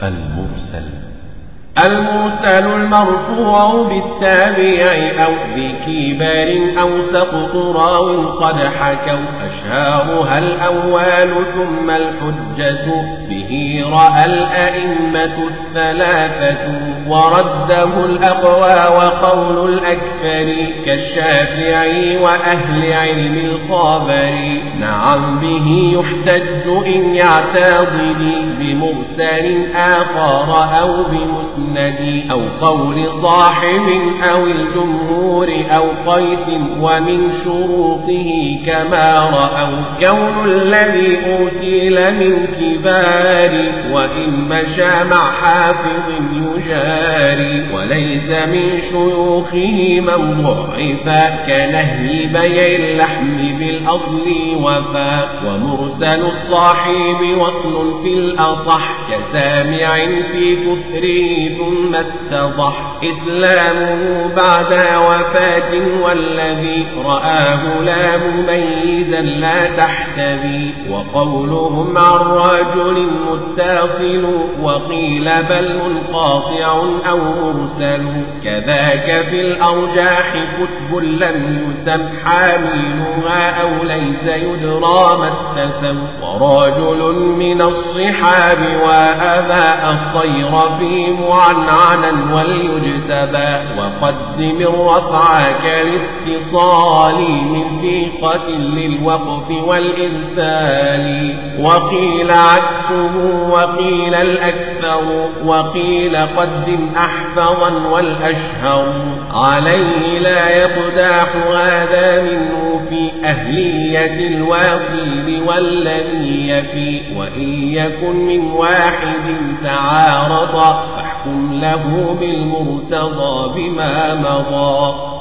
المرسل المرسل المرفوع بالتابع أو بكبار أو سقط راو قد حكوا أشهارها الأول ثم الحجة به رأى الأئمة الثلاثة ورده الأقوى وقول الأكثر كالشافعي وأهل علم الخابر نعم به يحتج إن يعتضد بمرسل آخر أو بمسلم المسند أو قول صاحب أو الجمهور أو قيس ومن شروطه كما رأوا كون الذي أرسل من كبار وإن مشى مع حافظ يجاري وليس من شيوخه من ضعفا كنهي بيع اللحم بالأصل وفا ومرسل الصاحب وصل في الأصح كسامع في كثره ثم اتضح إسلامه بعد وفاة والذي رآه لا مميزا لا تحتذي وقولهم عن رجل متصل وقيل بل منقاطع أو مرسل كذاك في الأرجاح كتب لم يسم حاملها أو ليس يدرى ما اتسم ورجل من الصحاب وأبى الصير في معنعنا وليجتبى وقدم الرفع كالاتصال من ثقة للوقف والإرسال وقيل عكسه وقيل الأكثر وقيل قدم أحفظا والأشهر عليه لا يقداح هذا منه في أهلية الواصل والذي يفي وإن يكن من واحد تعارض فاحكم له بالمرتضى بما مضى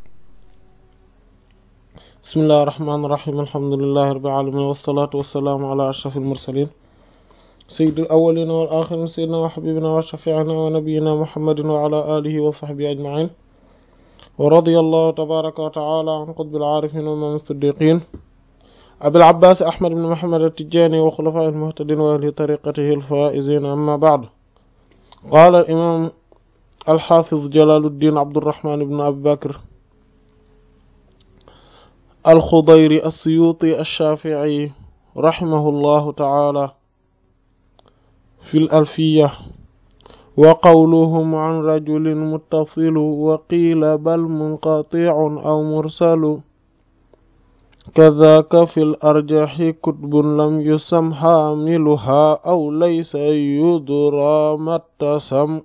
بسم الله الرحمن الرحيم الحمد لله رب العالمين والصلاة والسلام على أشرف المرسلين سيد الأولين والآخرين سيدنا وحبيبنا وشفيعنا ونبينا محمد وعلى آله وصحبه أجمعين ورضي الله تبارك وتعالى عن قطب العارفين وإمام الصديقين أبي العباس أحمد بن محمد التجاني وخلفاء المهتدين وأهل طريقته الفائزين أما بعد قال الإمام الحافظ جلال الدين عبد الرحمن بن أبي بكر الخضيري السيوطي الشافعي رحمه الله تعالى في الألفية وقولهم عن رجل متصل وقيل بل منقطع أو مرسل كذاك في الأرجح كتب لم يسم حاملها أو ليس يدرى ما اتسم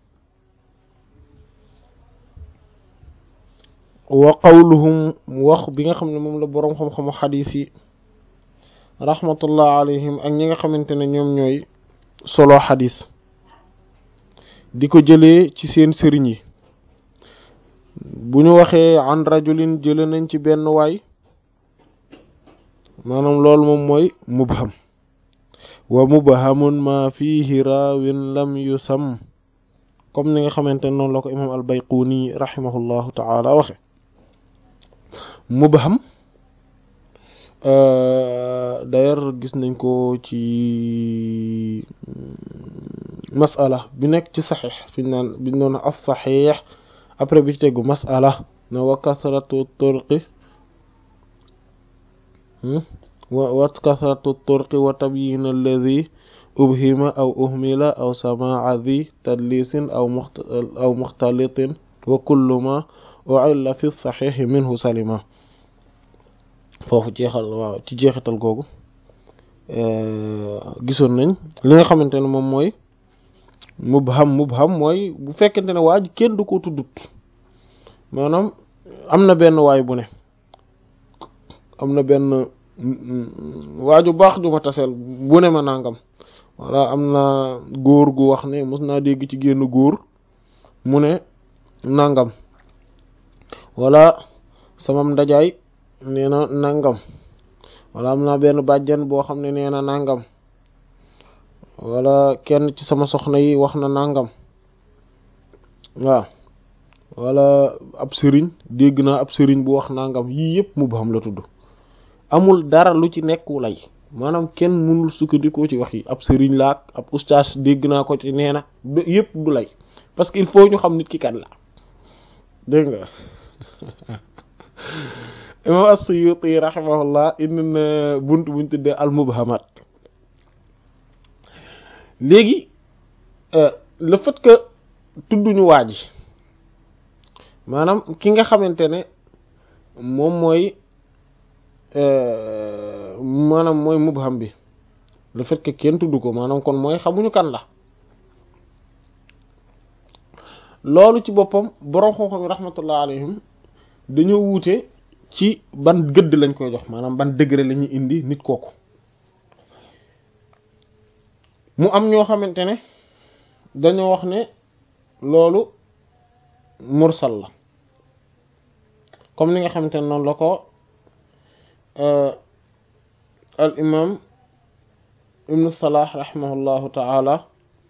وقولهم wax bi nga xam ne moom la boroom xam-xamu xadiis yi rahmatullah alayhim ak ñi nga xamante ne ñoom ñooy solo xadiis di ko jëlee ci seen sëriñ yi bu ñu waxee an rajulin jële nañ ci benn waay maanaam loolu moom mooy mubham wa mubhamun ma fihi raawin lam yusam comme ni nga xamante ne noonu la ko imam al bayquni rahimahullahu taala waxe mubham d'ailleurs gis nañ ko ci masala bi nekk ci saxiix fi ñu naan bi ñu doon as saxiix après bi ci tegu masala na wa kasratu turqi wa kasratu turqi wa tabyin alladi ubhima aw uhmila aw samaa di tadlisin aw aw muxtalitin wa kullu ma u'illa fi saxiixi minhu salima foofu jeexal waaw ci jeexital googu gisoon nañ li nga xamante ne moom mooy mubham mubham mooy bu fekkente ne waa ji kenn du ko tuddut maanaam am na benn waay bu ne am na benn waaju baax ju ma taseel bu ne ma nangam walla am na góor gu wax ne mos naa dégg ci génn góor mu ne nangam walla samam ndajaay nee na nangam walla am naa benn bàjjan boo xam ne nee na nangam walla kenn ci sama soxna yi wax na nangam waaw walla ab sëriñ dégg naa ab sëriñ bu wax nangam yii yëpp mubham la tudd amul dara lu ci nekku lay maanaam kenn mënul sukkandikoo ci wax yi ab sëriñ laak ab ustaas dégg naa ko ci nee na yépp du lay parce que il faut ñu xam nit ki kan la dégg nga imam as-Suyuti rahimahullah indi na bunt buñ tuddee al-mubhamat léegi le fait que tudduñu waa ji maanaam ki nga xamante ne moom mooy maanaam mooy mubham bi le fait que kenn tudd ko maanaam kon mooy xamuñu kan la loolu ci boppam borom xam-xam yi rahmatullah alayhim dañoo wuute ci ban gëdd lañ koy jox maanaam ban degré la ñuy indi nit kooku mu am ñoo xamante ne dañoo wax ne loolu mursal la comme ni nga xamante ne noonu la ko al imam ibnu salah rahimahullahu taala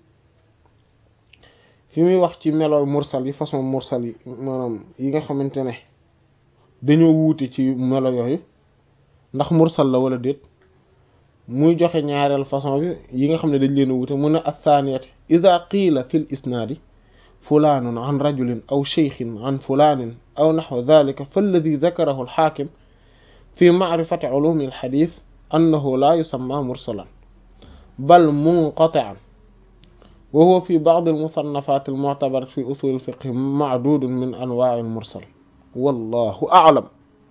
fi muy wax ci melooy mursal yi façon mursal yi maanaam yi nga xamante ne dañoo wuute ci melo yooyu ndax mursal la wala déet muy joxe ñaareel façon bi yi nga xam ne dañ leen a wuute mu ne athaniyati ida qiila fi l isnaadi fulaanun an rajulin aw cheykhin an fulaanin aw naxwa dalika falladi dakarahu alxaakim fi macrifati culumi alxadis annahu laa yusamma mursalan bal munqatican wa huwa fi bacdi almusannafat almuctabarat fi usul alfiqh macdudun min anwaaci almursal wallahu aclam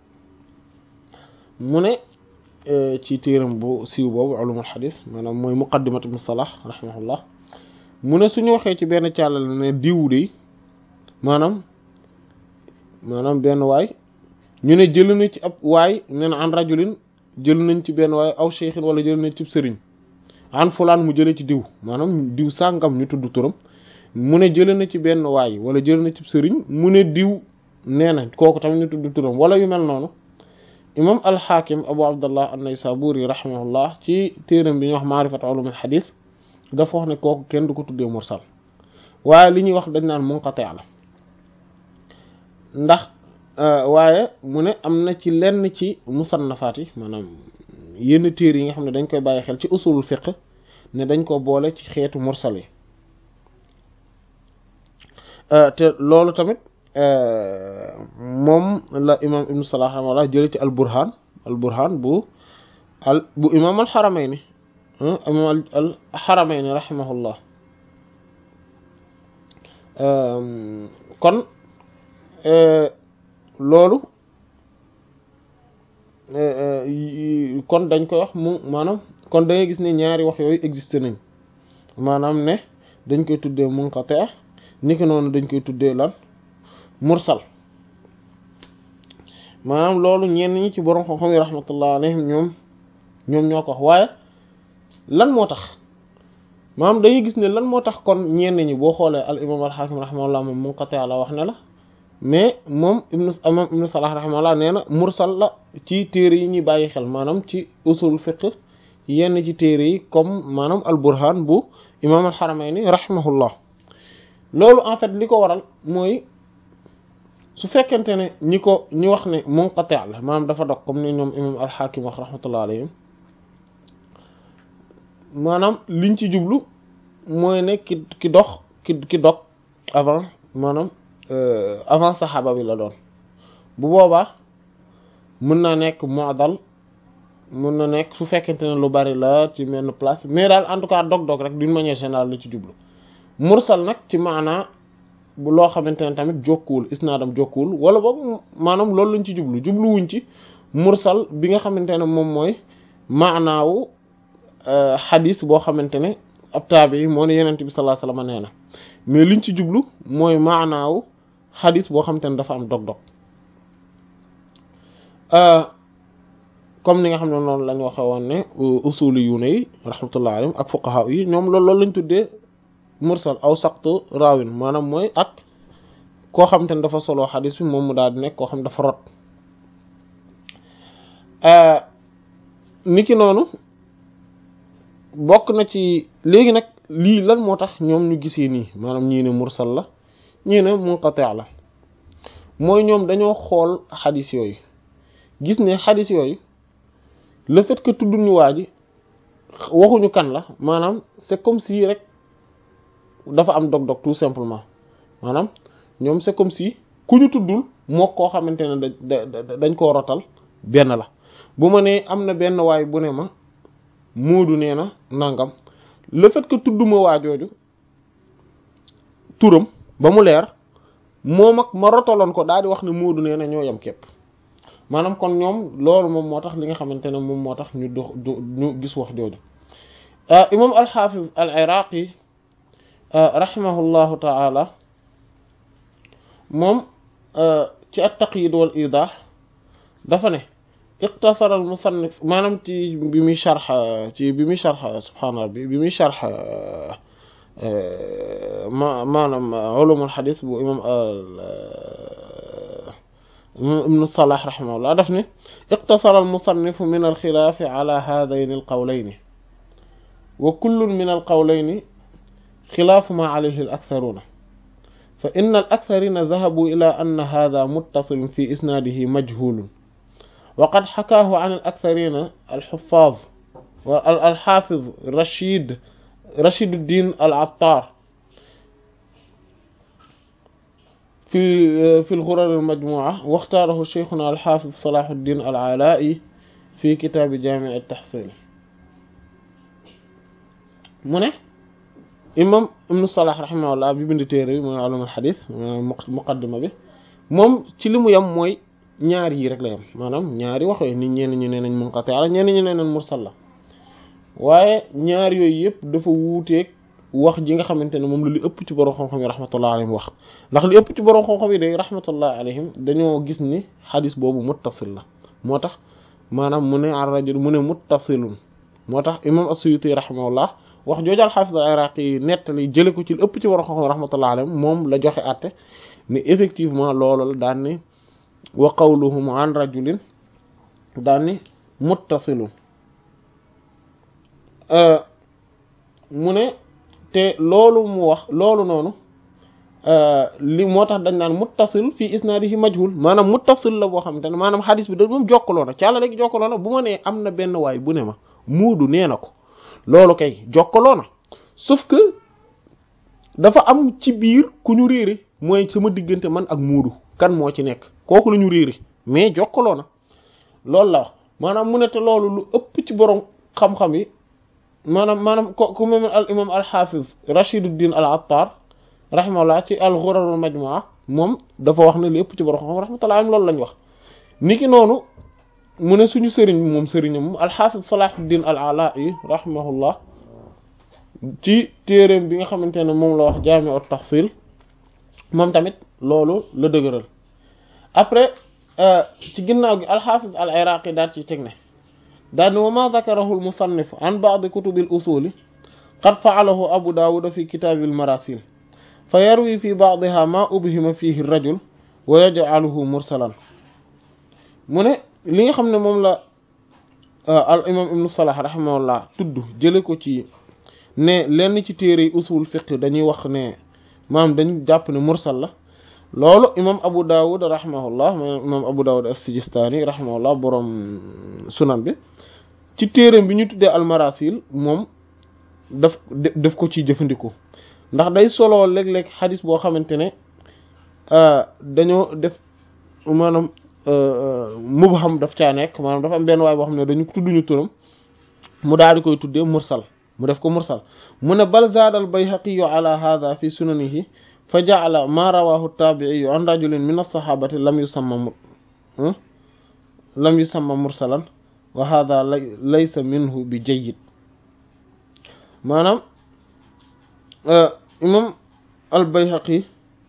mu ne ci téeram bu siiw boobu ulumul xadis maanaam mooy muqaddimat ibn salah rahimahullah mu ne suñu waxee ci benn càllal ne diw de maanaam maanaam benn waay ñu ne jël na ci ab waay nee na an rajulin jël nañ ci benn waay aw cheikhin wala jël nañ ci sëriñ an fulaan mu jëlee ci diw maanaam diw sàngam ñu tudd turam mu ne jël na ci benn waay wala jël na ci sëriñ mu ne diw nee na kooku tamit ñu tudd turam wala yu mel noonu imam alxaakim abu abdullah an-naysaburi rahimahullah ci téeram bi ñuy wax maarifat ulum al xadis dafa wax ne kooku kenn du ko tuddee mursal waaye li ñuy wax dañ naan munqati la ndax waaye mu ne am na ci lenn ci musannafaat yi maanaam yenn téer yi nga xam ne dañ koy bàyyi xel ci usulul fiqh ne dañ ko boole ci xeetu mursal yi te loolu tamit moom la imam ibnu salah rahimahullah jële ci al burhan al burhan bu al bu imam al xaramayni imam al xaramayni rahimahullah kon loolu kon dañ koy wax mu maanaam kon da ngay gis ne ñaari wax yooyu existe nañ maanaam ne dañ koy tuddee munqati niki noonu dañ koy tuddee lan mursal maanaam loolu ñenn ñi ci borom xam-xam yi rahmatullah alayhim ñoom ñoom ñoo ko wax waaye lan moo tax maanaam dañuy gis ne lan moo tax kon ñenn ñi boo xoolee al imam al hakim rahimahullah moom munqati la wax ne la mais moom ibnu imam ibnu salah rahimahullah nee na mursal la ci téere yi ñuy bàyyi xel maanaam ci usul fiqh yenn ci téere yi comme maanaam al burhan bu imam al haramayni rahimahullah loolu en fait li ko waral mooy su fekkente ne ñi ko ñi wax ne munqati la maanaam dafa dog comme ni ñoom imam al-Hakim wax rahmatullah alayhim maanaam liñ ci jublu mooy ne ki ki dox ki ki dog avant maanaam avant saxaaba bi la doon bu boobaa mën na nekk mu'dal mën na nekk su fekkente ne lu bari la ci benn place mais daal en tout cas dog-dog rek d'une manière générale la ci jublu mursal nag ci maanaa bu loo xamante ne tamit jokkuwul isnaadam jokkuwul wala boog maanaam loolu lañ ci jublu jubluwuñ ci mursal bi nga xamante ne moom mooy maanaawu xadis boo xamante ne ab taabi moo ne yenent bi sallallahu alayhi wasallam nee na mais liñ ci jublu mooy maanaawu xadis boo xamante ne dafa am dog-dog comme ni nga xam ne noonu lañ waxe woon ne usuli yu ne yi rahmatullah alayhim ak fuqaha yi ñoom loolu loolu lañ tuddee mursal aw saqtu raawin maanaam mooy ak koo xam te ne dafa solo xadis bi moom mu daal di nekk koo xam dafa rot niki noonu bokk na ci léegi nag lii lan moo tax ñoom ñu gisee nii maanaam ñii ne mursal la ñii ne munqati la mooy ñoom dañoo xool xadis yooyu gis ne xadis yooyu le fait que tudd ñu waa ji waxuñu kan la maanaam c'est comme si rek dafa am dog-dog tout simplement maanaam ñoom c'est comme si ku ñu tuddul moo koo xamante ne da dañ koo rotal benn la bu ma nee am na benn waay bu ne ma Moodu nee na nangam le fait que tudduma waajooju turam ba mu leer moom ak ma rotaloon ko daal di wax ne Moodu nee na ñoo yem képp maanaam kon ñoom loolu moom moo tax li nga xamante ne moom moo tax ñu dox ñu gis wax jooju imam al-Hafiz al-Iraqi rahimahullahu ta'ala moom ci at-Taqyid wal Idah dafa ne iqtasara al musannif maanaam ci bi muy sharx ci bi muy sharx subhaana rabbi bi muy sharx ma maanaam ulumul xadis bu imam ibnu Salah rahimahullah daf ne iqtasara al musannif min al xilaafi ala haadayni al qawlayni wa kullun min al qawlayni xilaafu ma alayhi al aktharuuna fa inna al aktharina dahabu ila anna haada muttasilun fi isnaadihi majhulun وقد حكاه عن الأكثرين الحفاظ والحافظ رشيد رشيد الدين العطار في في الغرر المجموعة واختاره شيخنا الحافظ صلاح الدين العلائي في كتاب جامع التحصيل من إمام ابن الصلاح رحمه الله بيبند تيري من علوم الحديث مقدمة به moom ci li mu yam mooy ñaar yi rek la yam maanaam ñaari wax yooyu nit ñenn ñu nee nañ munqati ala ñenn ñu nee nañ mursal la waaye ñaar yooyu yëpp dafa wuuteeg wax ji nga xamante ne moom la li ëpp ci borom xam-xam yi rahmatullah alayhim wax ndax li ëpp ci borom xam-xam yi day rahmatullah alayhim dañoo gis ni xadis boobu muttasil la moo tax maanaam mu ne ar rajul mu ne muttasilun moo tax imam as-Suyuti rahimahullah wax jooju al-Hafiz al-Iraqi yi nettali jële ko ci li ëpp ci borom xam-xam yi rahmatullah alayhim moom la joxe àtte ne effectivement loolu la daan ni wa qawluhum an rajulin daan ni muttasilun mu ne te loolu mu wax loolu noonu li moo tax dañ naan muttasil fii isnaadihi majhul maanaam muttasil la boo xamante ne maanaam xadis bi da moom jokkaloo na càlla léegi jokkaloo na bu ma nee am na benn waay bu ne ma muudu nee na ko loolu kay jokkaloo na sauf que dafa am ci biir ku ñu réere mooy sama diggante man ak muudu kan moo ci nekk kooku la ñu réere mais jokkaloo na loolu la wax maanaam mu ne te loolu lu ëpp ci borom xam-xam yi maanaam maanaam ko ku mel al imam al hafiz Rashiduddin al Attar rahimahullah ci al Ghurar al Majmu'a moom dafa wax ne li ëpp ci borom xam rahmatullah am loolu lañ wax niki noonu mu ne suñu sëriñ moom sëriñam moom al hafiz Salahuddin al Ala'i rahimahullah ci téereem bi nga xamante ne moom la wax Jami' at Tahsil moom tamit loolu la dëgëral après ci ginnaaw gi al hafiz al Iraqi daal ci teg ne daal wa ma dakarahu al musannif an ba'd kutub al usul qad fa'alahu abu dawud fi kitab al marasil fa yarwi fi ba'daha ma ubhima fihi ar rajul wa yaj'aluhu mursalan mu ne li nga xam ne moom la al imam ibnu salah rahimahullah tudd jële ko ci ne lenn ci téere yi usul fiqh dañuy wax ne maanaam dañu jàpp ne mursal la loolu imam abu dawud rahimahullah imam abu dawud as-sijistani rahimahullah boroom sunan bi ci téereem bi ñu tuddee almarasil moom daf daf ko ciy jëfandikoo ndax day solo léeg-léeg xadis boo xamante ne dañoo def maanaam mubham daf caa nekk maanaam dafa am benn waay boo xam ne dañu tudduñu turam mu daal di koy tuddee mursal mu def ko mursal mu ne bal zaada al bayhaqiyu ala hadha fi sunanihi fa ja'ala ma rawahu tabi'iyu an rajulin min as-sahabati lam yusamma lam yusamma mursalan wa hada laysa minhu bi jayyid maanaam imam al bayhaqi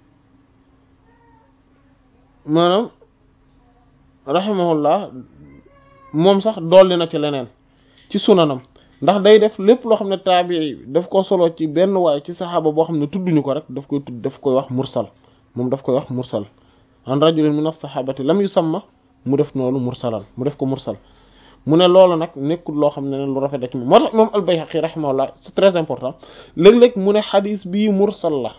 maanaam rahimahullah moom sax dolli na ci leneen ci sunanam ndax day def lépp loo xam ne taabii daf ko solo ci benn waay ci saxaaba boo xam ne tudduñu ko rek daf koy tudd daf koy wax mursal moom daf koy wax mursal an rajulin min as-sahabati lam yusamma mu def noonu mursalan mu def ko mursal mu ne loolu nag nekkul loo xam ne lu rafet da ci moom moo tax moom al-Bayhaqi rahimahullah c'est très important léeg-léeg mu ne xadis bii mursal la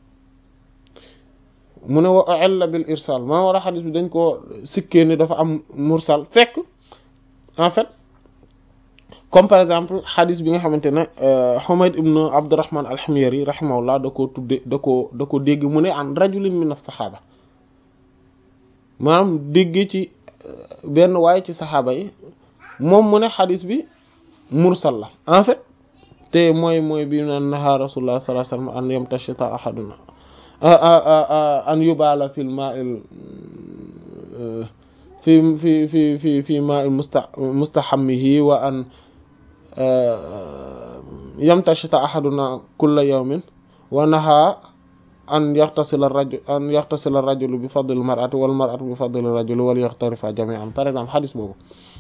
mu ne wa illa bil irsal maa war a xadis bi dañ koo sikkee ne dafa am mursal fekk en fait comme par exemple xadis bi nga xamante ne Humayd ibn Abdurrahman al-Himyari rahimahullah da koo tudde da koo da ko dégg mu ne an rajulin min as-saxaaba maanaam dégg ci benn waaye ci saxaaba yi moom mu ne xadis bi mursal la en fait te mooy mooy bi naan naha rasulullah sallallahu alayhi wasallam an yamtashita ahaduna an yubala fil ma'il fi fi fi fi fi ma'il musta mustahammihi wa an yamtashita ahaduna kulla yawmin wa naha an yaxtasila rajul an yaxtasila rajulu bi fadli mar'ati wal mar'atu bi fadli rajuli wal yaxtarifa jami'an par exemple xadis boobu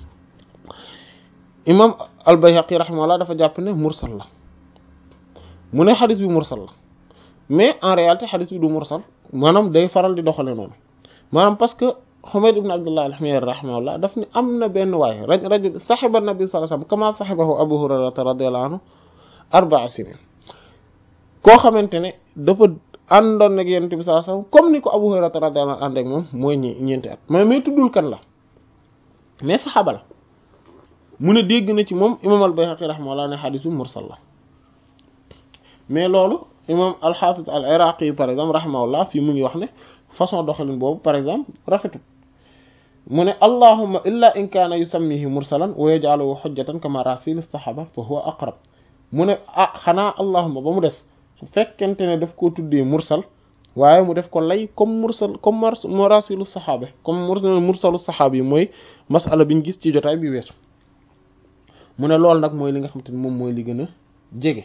imam al-Bayhaqi rahimahullah dafa jàpp ne mursal la mu ne xadis bi mursal la mais en réalité xadis bi du mursal maanaam day faral di doxale noonu maanaam parce que Humayd ibn Abdullah al-Himyari rahimahullah daf ni am na benn waay raj rajul saxiba nabi sallallahu alayhi wasallam kama saxibahu Abu Hurayrata radiyallahu anhu arba'a sinin koo xamante ne dafa àndoon ak Yonent bi sallallahu alayhi wasallam comme ni ko Abu Hurayrata radiyallahu anhu ànd ak moom mooy ñi ñeenti at mais mais tuddul kan la mais saxaaba la mu ne dégg na ci moom imam al-Bayhaqi rahimahullah ne xadis bi mursal la mais loolu imam al-Hafiz al-Iraqi par exemple rahimahullah fii mu ngi wax ne façon doxalin boobu par exemple rafetut mu ne allahumma illa in kaana yusammihi mursalan wa yaj'aluhu hujjatan kama rasil as-sahaba fa huwa aqrab mu ne ah xanaa allahumma ba mu des su fekkente ne daf koo tuddee mursal waaye mu def ko lay comme mursal comme marasilu saxaabe comme mursalu saxaab yi mooy masala biñ gis ci jotaay bi weesu mu ne loolu nag mooy li nga xamante ni moom mooy li gën a jege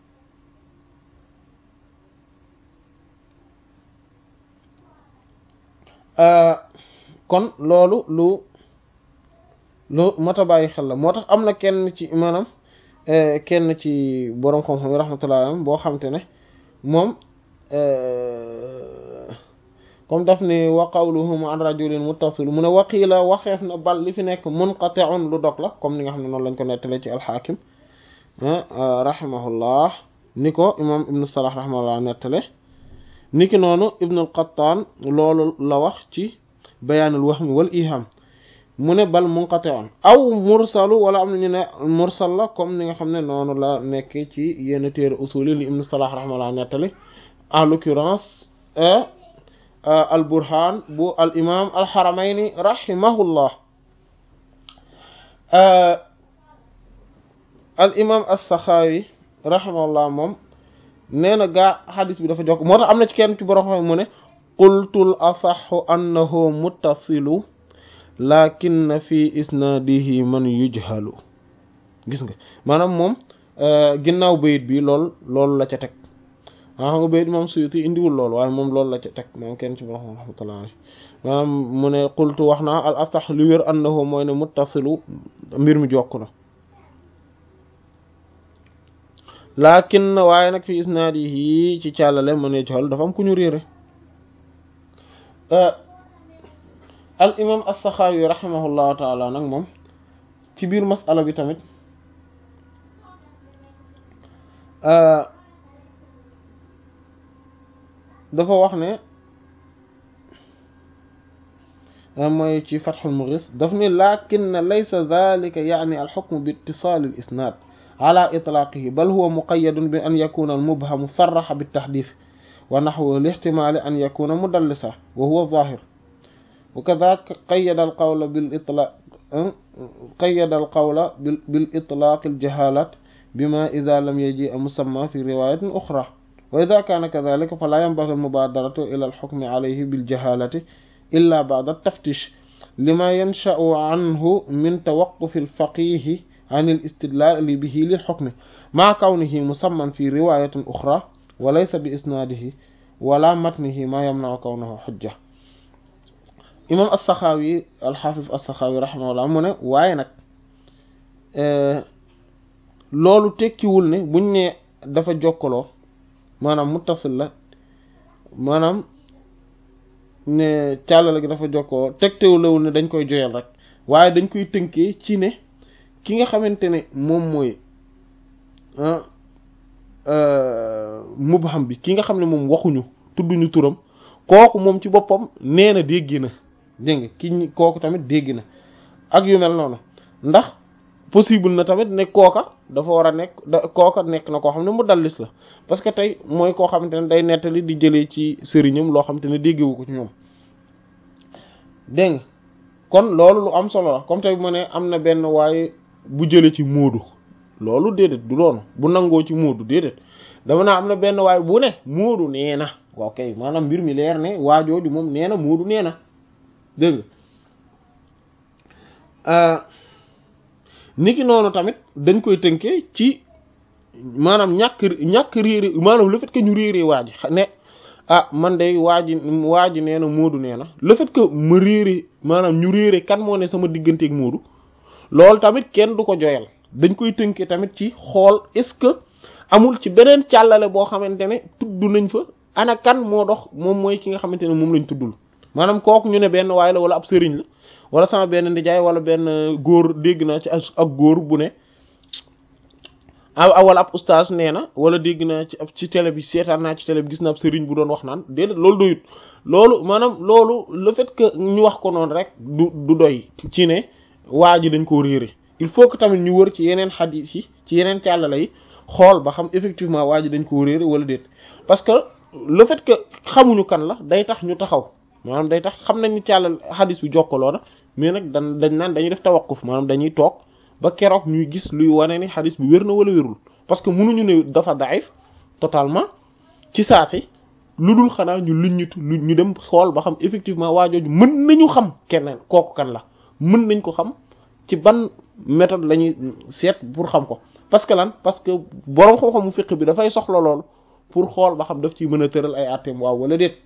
kon loolu lu lu mat a bàyyi xel la moo tax am na kenn ci maanaam kenn ci boroom xam-xam yi rahmatullah alayhi boo xamante ne moom comme daf ni wa qawluhum an rajulin muttasil mu ne waqiila waxeef na bal li fi nekk munqati'un lu dog la comme ni nga xam ne noonu lañ ko nettale ci alxaakim rahimahullah ni ko imam ibnu salah rahimahullah nettale ni ki noonu ibnu al-Qattaan loolu la wax ci bayaanul wahmi wal iham mu ne bal munqati'un aw mursalu wala am na ñu ne mursal la comme ni nga xam ne noonu la nekk ci yenn téere usul yi li ibnu salah rahimahullah nettale en l'occurrence al burhan bu al imam al xaramayni rahimahullah al imam as-Saxaawi rahimahullah moom nee na gaa xadis bi dafa jokk moo tax am na ci kenn ci borom xam mu ne qultul asaxu annahu muttasilu lakinna fi isnadihi man yujhalu gis nga maanaam moom ginnaaw bayit bi lool loolu la ca teg waa xam nga bayit moom Suyuti indiwul loolu waaye moom loolu la ca teg moom kenn ci borom rahmatullah alayhi maanaam mu ne qultu wax naa al asax lu wér annahu mooy ne muttasilu mbir mi jokk na lakin waaye nag fi isnaadihi ci càllale mën ne joxal dafa am ku ñu réere al imam as-Saxaawi rahimahullahu taala nag moom ci biir masala bi tamit dafa wax ne mooy ci Fathul Mughis daf ni lakin laysa dhalika yaani al-hukm bi ittisal al-isnad ala itlaqihi bal huwa muqayyadun bi an yakuna al-mubham sarraha bit-tahdith wa nahwu li-ihtimali an yakuna mudallisa wa huwa zahir wa kadhaka qayyada al-qawla bil-itlaq qayyada al-qawla bil-itlaq al-jahalat bima idha lam yaji musamma fi riwayatin ukhra wa idha kana kadhalika fala yanbaghi al-mubadaratu ila al-hukmi alayhi bil-jahalati illa ba'da at-taftish lima yansha'u anhu min tawaqquf al-faqih عن الاستدلال به للحكم مع كونه مسمى في رواية أخرى وليس بإسناده ولا متنه ما يمنع كونه حجة إمام السخاوي الحافظ السخاوي رحمه الله mu ne waaye nag loolu tekkiwul ne buñ ne dafa jokkaloo maanaam muttasil la maanaam ne càllala gi dafa jokkaloo tegtewulewul ne dañ koy joyal rek waaye dañ koy tënkee ci ne ki nga xamante ne moom mooy mubham bi ki nga xam ne moom waxuñu tudduñu turam kooku moom ci boppam nee na dégg na dégg nga ki kooku tamit dégg na ak yu mel noonu ndax possible na tamit ne kooka dafa war a nekk da kooka nekk na koo xam ne mu dallis la parce que tey mooy koo xamante ne day nettali di jëlee ci sëriñam loo xamante ne déggewu ko ci ñoom dégg nga kon loolu lu am solo la comme tey bu ma ne am na benn waaye bu jëlee ci móodu loolu déedéet du doonu bu nangoo ci móodu déedéet dama naa am na benn waaye bu ne móodu nee na waaw kay maanaam mbir mi leer ne waajooju moom nee na móodu nee na dégg nga niki noonu tamit dañ koy tënkee ci maanaam ñàkk ñàkk réere maanaam le fait que ñu réeree waa ji ne ah man de waa ji waa ji nee na Moodu nee na le fait que ma réere maanaam ñu réere kan moo ne sama digganteeg Moodu loolu tamit kenn du ko joyal dañ koy tënkee tamit ci xool est-ce que amul ci beneen càllale boo xamante ne tudd nañ fa ana kan moo dox moom mooy ki nga xamante ne moom lañ tuddul maanaam kooku ñu ne benn waay la wala ab sëriñ la wala sama benn ndijaay wala benn góor dégg naa ci ak góor bu ne a wala ab ustaas nee na wala dégg naa ci ab ci télé bi seetaan naa ci télé bi gis naa ab sëriñ bu doon wax naan déedéet loolu doyut loolu maanaam loolu le fait que ñu wax ko noonu rek du du doy ci ne waa ji dañ koo réere il faut que tamit ñu wër ci yeneen xadiis yi ci yeneen càllala yi xool ba xam effectivement waa ji dañ koo réere wala déet parce que le fait que xamuñu kan la day tax ñu taxaw maanaam day tax xam nañ ni càllal xadis bi jokkaloo na mais nag dan dañ naan dañuy def tawaqquf maanaam dañuy toog ba keroog ñuy gis luy wane ni xadis bi wér na wala wérul parce que mënuñu ne dafa daif totalement ci saa si lu dul xanaa ñu luññitu lu ñu dem xool ba xam effectivement waajooju mën nañu xam keneen kooku kan la mën nañ ko xam ci ban méthode la ñuy seet pour xam ko parce que lan parce que boroom xam-xamu fiqh bi dafay soxla loolu pour xool ba xam daf ciy mën a tëral ay atteem waaw wala déet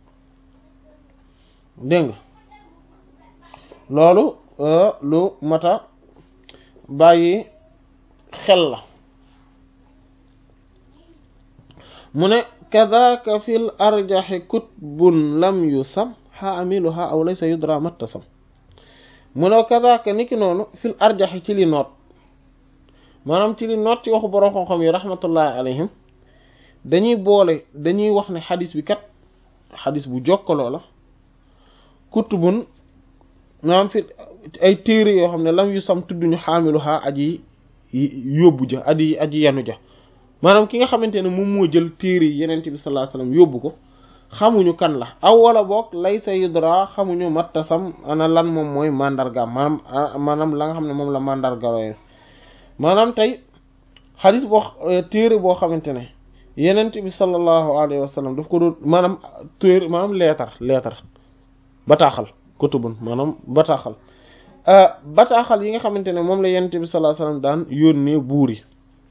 dégg nga loolu lu mata bàyyi xel la mu ne kadaka fil arjaxi kutbun lam yusam xaamiluha aw laysa yudra mattasam mu ne kadaka niki noonu fil arjaxi ci li noot maanaam ci li noot ci waxu borom xam-xam yi rahmatullahi alayhim dañuy boole dañuy wax ne xadis bi kat xadis bu jokkaloo la kutubun maanaam fi ay téere yoo xam ne lam yu sam tudduñu xaamilu xaa aji yóbbu ja aji aji yanu ja maanaam ki nga xamante ne moom moo jël téere yi yenente bi sallallahu alayhi wasallam yóbbu ko xamuñu kan la aw wala boog lay sa yudra xamuñu mattasam ana lan moom mooy mandarga maanaam maanaam la nga xam ne moom la mandarga yooyu maanaam tey xadis boo téere boo xamante ne yenente bi sallallahu alayhi wasallam daf ko doon maanaam téere maanaam leetar leetar bataaxal kutubun maanaam bataaxal bataaxal yi nga xamante ne moom la yenente bi sallallahu alayhi wasallam daan yónnee buur yi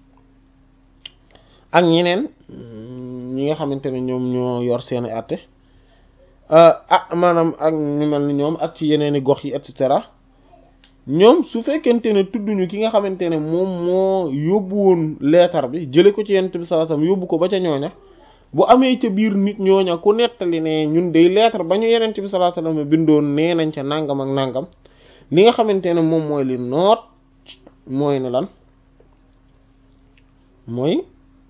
ak ñeneen ñi nga xamante ne ñoom ñoo yor seeni àtte ah maanaam ak ñu mel ni ñoom ak ci yeneeni gox yi et cetera ñoom su fekkente ne tudduñu ki nga xamante ne moom moo yóbbu woon leetar bi jële ko ci yenente bi sallallahu alayhi wasallam yóbbu ko ba ca ñooña bu amee ca biir nit ñooña ku nettali ne ñun day lettre ba ñu yeneen bi sallallahu alayhi wasallam bindoon nee nañ ca nangam ak nangam li nga xamante ne moom mooy li noot mooy ne lan mooy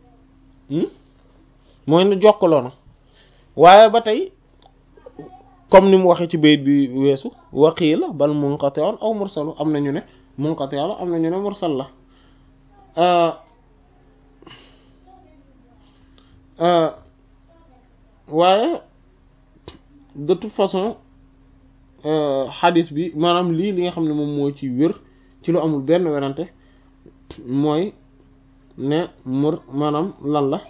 mooy ne jokkaloo na waaye ba tey comme ni mu waxee ci bayit bi weesu waqiila bal munqati'un aw mursalu am na ñu ne munqati' la am na ñu ne mursal la waaye de toute façon xadis bi maanaam lii li nga xam ne moom moo ci wér ci lu amul benn werante mooy ne mur maanaam lan la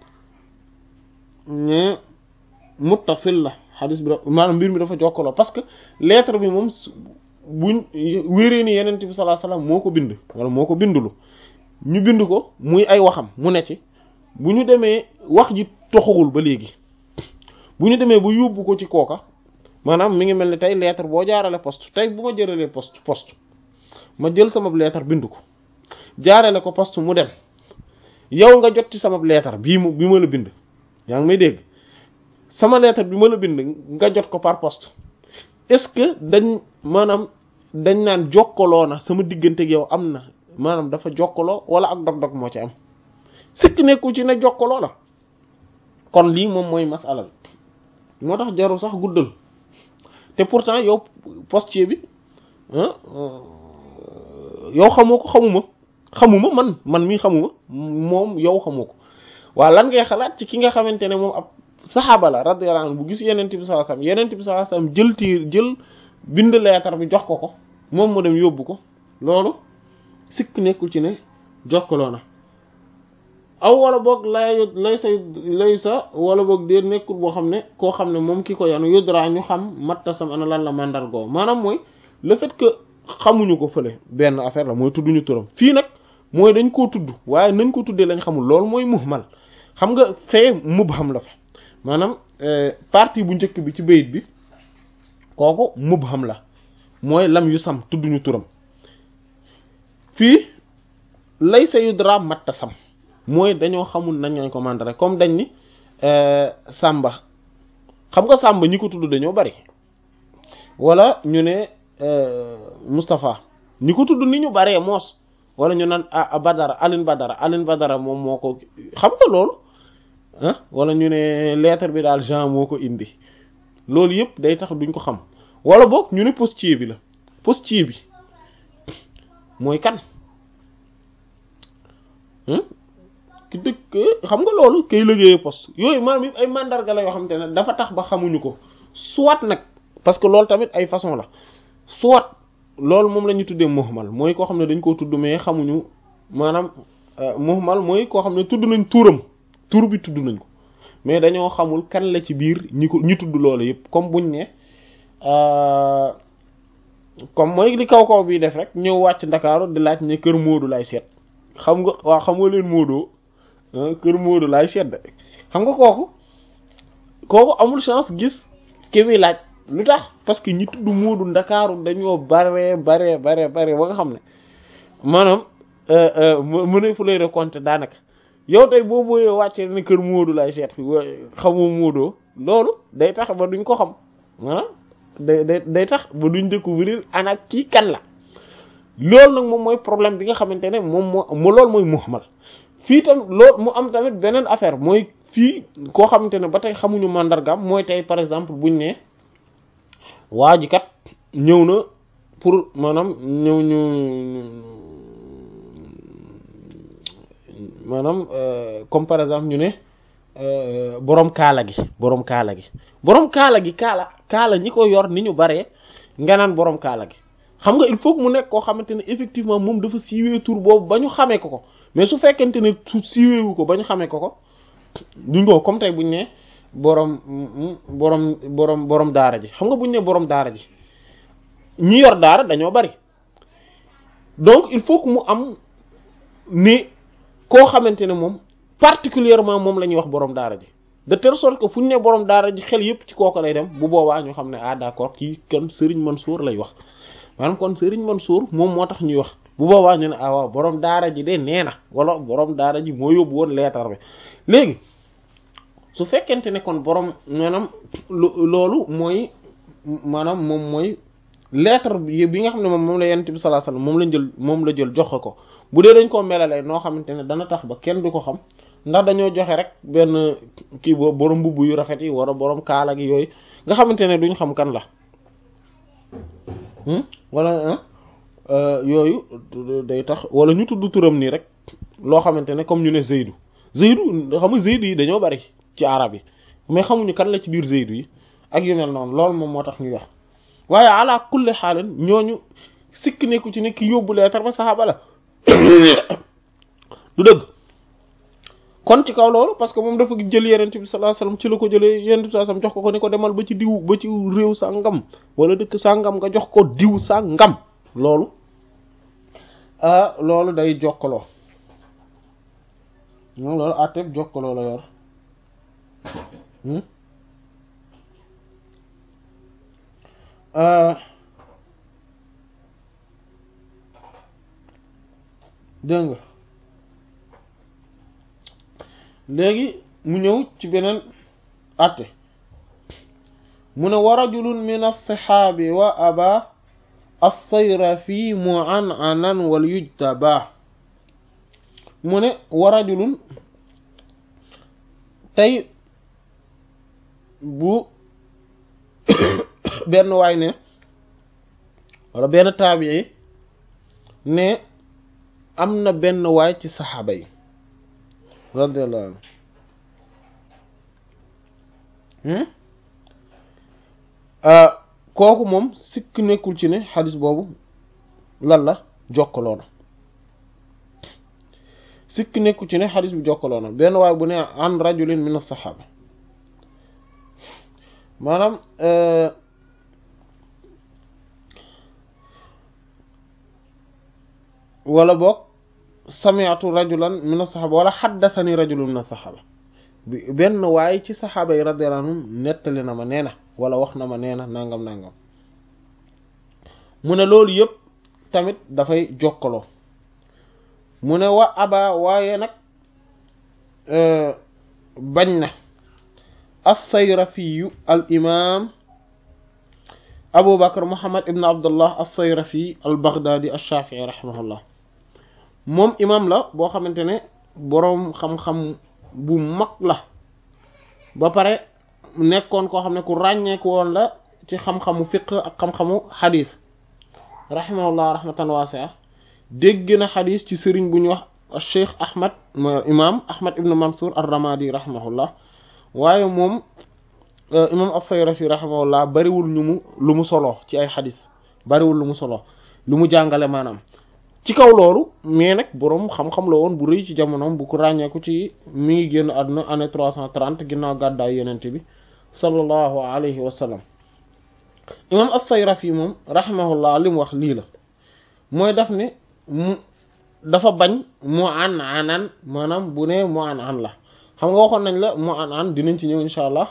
ne muttasil la xadis bi maanaam mbir mi dafa jokkaloo parce que lettre bi moom buñ wéree ni yeneen bi sallallahu alayhi wasallam moo ko bind wala moo ko bindulu ñu bind ko muy ay waxam mu ne ci bu ñu demee wax ji toxagul ba léegi bu ñu demee ba yóbbu ko ci kooka maanaam mi ngi mel ni tey lettre boo jaarale poste tey bu ma jëralee poste poste ma jël sama lettre bind ko jaarale ko poste mu dem yow nga jot ci sama lettre bii mu bi ma la bind yaa ngi may dégg sama lettre bi ma la bind nga jot ko par poste est-ce que dañ maanaam dañ naan jokkaloo na sama diggante ak yow am na maanaam dafa jokkaloo wala ak dog-dog moo ci am sikk nekku ci ne jokkaloo la kon lii moom mooy masala bi moo tax jarul sax guddal te pourtant yow postier bi yow xamoo ko xamuma xamuma man man mii xamuma moom yow xamoo ko waaw lan ngay xalaat ci ki nga xamante ne moom ab saxaaba la radiyallahu anhu bu gis yenent bi sallallahu alayhi wasallam yenent bi sallallahu alayhi wasallam jël tiir jël bind leetar bi jox ko ko moom mu dem yóbbu ko loolu sikk nekkul ci ne jokkaloo na aw wala boog lay lay say lay sa wala boog dee nekkul boo xam ne koo xam ne moom ki ko yanu yudra ñu xam mattasam ana lan la mandargoo maanaam mooy le fait que xamuñu ko fële benn affaire la mooy tudduñu turam fii nag mooy dañ koo tudd waaye nañ ko tuddee lañ xamul loolu mooy muhmal xam nga fee mubham la fa maanaam partie bu njëkk bi ci bayit bi kooku mubham la mooy lam yu sam tudduñu turam fii lay sa yudra mattasam mooy dañoo xamul nañ lañ ko mandare comme dañ ni Samba xam nga Samba ñi ko tudd dañoo bari wala ñu ne Moustapha ñi ko tudd ni ñu baree moos wala ñu naan ah Badara Aline Badara Aline Badara moom moo ko xam nga loolu ah wala ñu ne lettre bi daal Jean moo ko indi loolu yëpp day tax duñ ko xam wala boog ñu ne postier bi la postier bi mooy kan ki dëkk xam nga loolu kay liggéeyee poste yooyu maanaam yëpp ay mandarga la yoo xamante ne dafa tax ba xamuñu ko soit nag parce que loolu tamit ay façon la soit loolu moom la ñu tuddee muhmal mooy koo xam ne dañ koo tudd mais xamuñu maanaam muhmal mooy koo xam ne tudd nañ turam tur bi tudd nañ ko mais dañoo xamul kan la ci biir ñi ko ñi tudd loolu yëpp comme buñ ne comme mooy li kaw kaw bii def rek ñëw wàcc ndakaaru di laaj ne kër Moodu lay seet xam nga waaw xam nga leen Moodu kër Moodu laay seet xam nga kooku kooku amul chance gis ki muy laaj lu tax parce que ñi tudd Moodu ndakaaru dañoo bare bare bare bare ba nga xam ne maanaam mu ne fu lay raconter daanaka yow tey boo booyee wàccee ne kër Moodu laay seet xamoo Moodu loolu day tax ba duñ ko xam ah day day day tax ba duñ découvrir ana kii kan la loolu nag moom mooy problème bi nga xamante ne moom moo mu loolu mooy muhmal fii tam loolu mu am tamit beneen affaire mooy fii koo xamante ne ba tey xamuñu mandargaam mooy tey par exemple buñ ne waa ji kat ñëw na pour maanaam ñëw ñu maanaam comme par exemple ñu ne borom kaala gi borom kaala gi borom kaala gi kaala kaala ñi ko yor ni ñu baree nga naan borom kaala gi xam nga il faut que mu nekk koo xamante ne effectivement moom dafa siiwee tur boobu ba ñu xamee ko ko mais su fekkente ne su siiweewu ko ba ñu xamee ko ko duñ ko comme tey buñ ne borom borom borom borom daara ji xam nga buñ ne borom daara ji ñi yor daara dañoo bari donc il faut que mu am ni koo xamante ne moom particulièrement moom la ñuy wax borom daara ji de telle sorte que fu ñu ne borom daara ji xel yépp ci kooku lay dem bu boobaa ñu xam ne ah d'accord kii kan Serigne Mansour lay wax maanaam kon Serigne Mansour moom moo tax ñuy wax bu boobaa ñu ne ah waaw borom daara ji de nee na wala borom daara ji moo yóbbu woon leetar bi léegi su fekkente ne kon borom maanaam loolu mooy maanaam moom mooy lettre bi nga xam ne moom moom la yonent bi sallallahu alayhi wasallam moom la jël moom la jël joxe ko bu dee dañ koo melalee noo xamante ne dana tax ba kenn du ko xam ndax dañoo joxe rek benn kii boobu borom mbubb yu rafet yi wala borom kaala gi yooyu nga xamante ne duñ xam kan la wala yooyu day tax wala ñu tudd turam nii rek loo xamante ne comme ñu ne Zeydu Zeydu xam nga Zeydu yi dañoo bari ci arab yi mais xamuñu kan la ci biir Zeydu yi ak yu mel noonu loolu moom moo tax ñuy wax waaye ala kulli xaalin ñooñu sikk nekku ci ne ki yóbbu leetar ba saxaaba la du dëgg kon ci kaw loolu parce que moom dafa jël yenent bi sallallahu alayhi wasallam ci la ko jëlee yenent bi sallallahu alayhi wasallam jox ko ko ni ko demal ba ci diw ba ci réew sàngam wala dëkk sàngam nga jox ko diw sàngam loolu ah loolu day jokkaloo moom loolu àtteeg jokkaloo la yor dégg nga léegi mu ñëw ci beneen àtte mu ne wa rajulun min as-sahaabi wa aba as-sayra fi mu'an'anan wal yujtaba mu ne wa rajulun tey bu benn waay ne wala benn taabii ne am na benn waay ci saxaaba yi radiyallahu anhu kooku moom sikk nekkul ci ne xadis boobu lan la jokkaloo na sikk nekkul ci ne xadis bi jokkaloo na benn waay bu ne an rajulin min as-saxaaba maanaam wala boog sami'tu rajulan min as-saxaaba wala xaddasani rajulun min as-saxaaba benn waay ci saxaaba yi radiyallahu anhum nettali na ma nee na wala wax na ma nee na nangam nangam mu ne loolu yëpp tamit dafay jokkaloo mu ne wa aba waaye nag bañ na as-sayrafiyu al imam abu bakar muhammad ibn abdullah as-sayrafi al baghdadi ash-shafi'i rahimahullah moom imam la boo xamante ne boroom xam-xam bu mag la ba pare nekkoon koo xam ne ku ràññeeku woon la ci xam-xamu fiqh ak xam-xamu xadis rahimahullah rahmatan wasi'a dégg na xadis ci sëriñ bu ñuy wax cheikh ahmad imam ahmad ibn mansour ar-ramadi rahimahullah waaye moom imam as-sayrafi rahimahullah bariwul ñu mu lu mu solo ci ay xadis bariwul lu mu solo lu mu jàngale maanaam ci kaw loolu mais nag boroom xam-xam la woon bu rëy ci jamonoom bu ko ràññeeku ci mi ngi génn àdduna année trois cent trente ginnaaw gàddaay yenente bi sallallahu alayhi wa sallam imam as-sayrafi moom rahimahullah li mu wax lii la mooy daf ne mu dafa bañ mu an anan maanaam bu ne mu an an la xam nga waxoon nañ la mu an an dinañ ci ñëw insha allah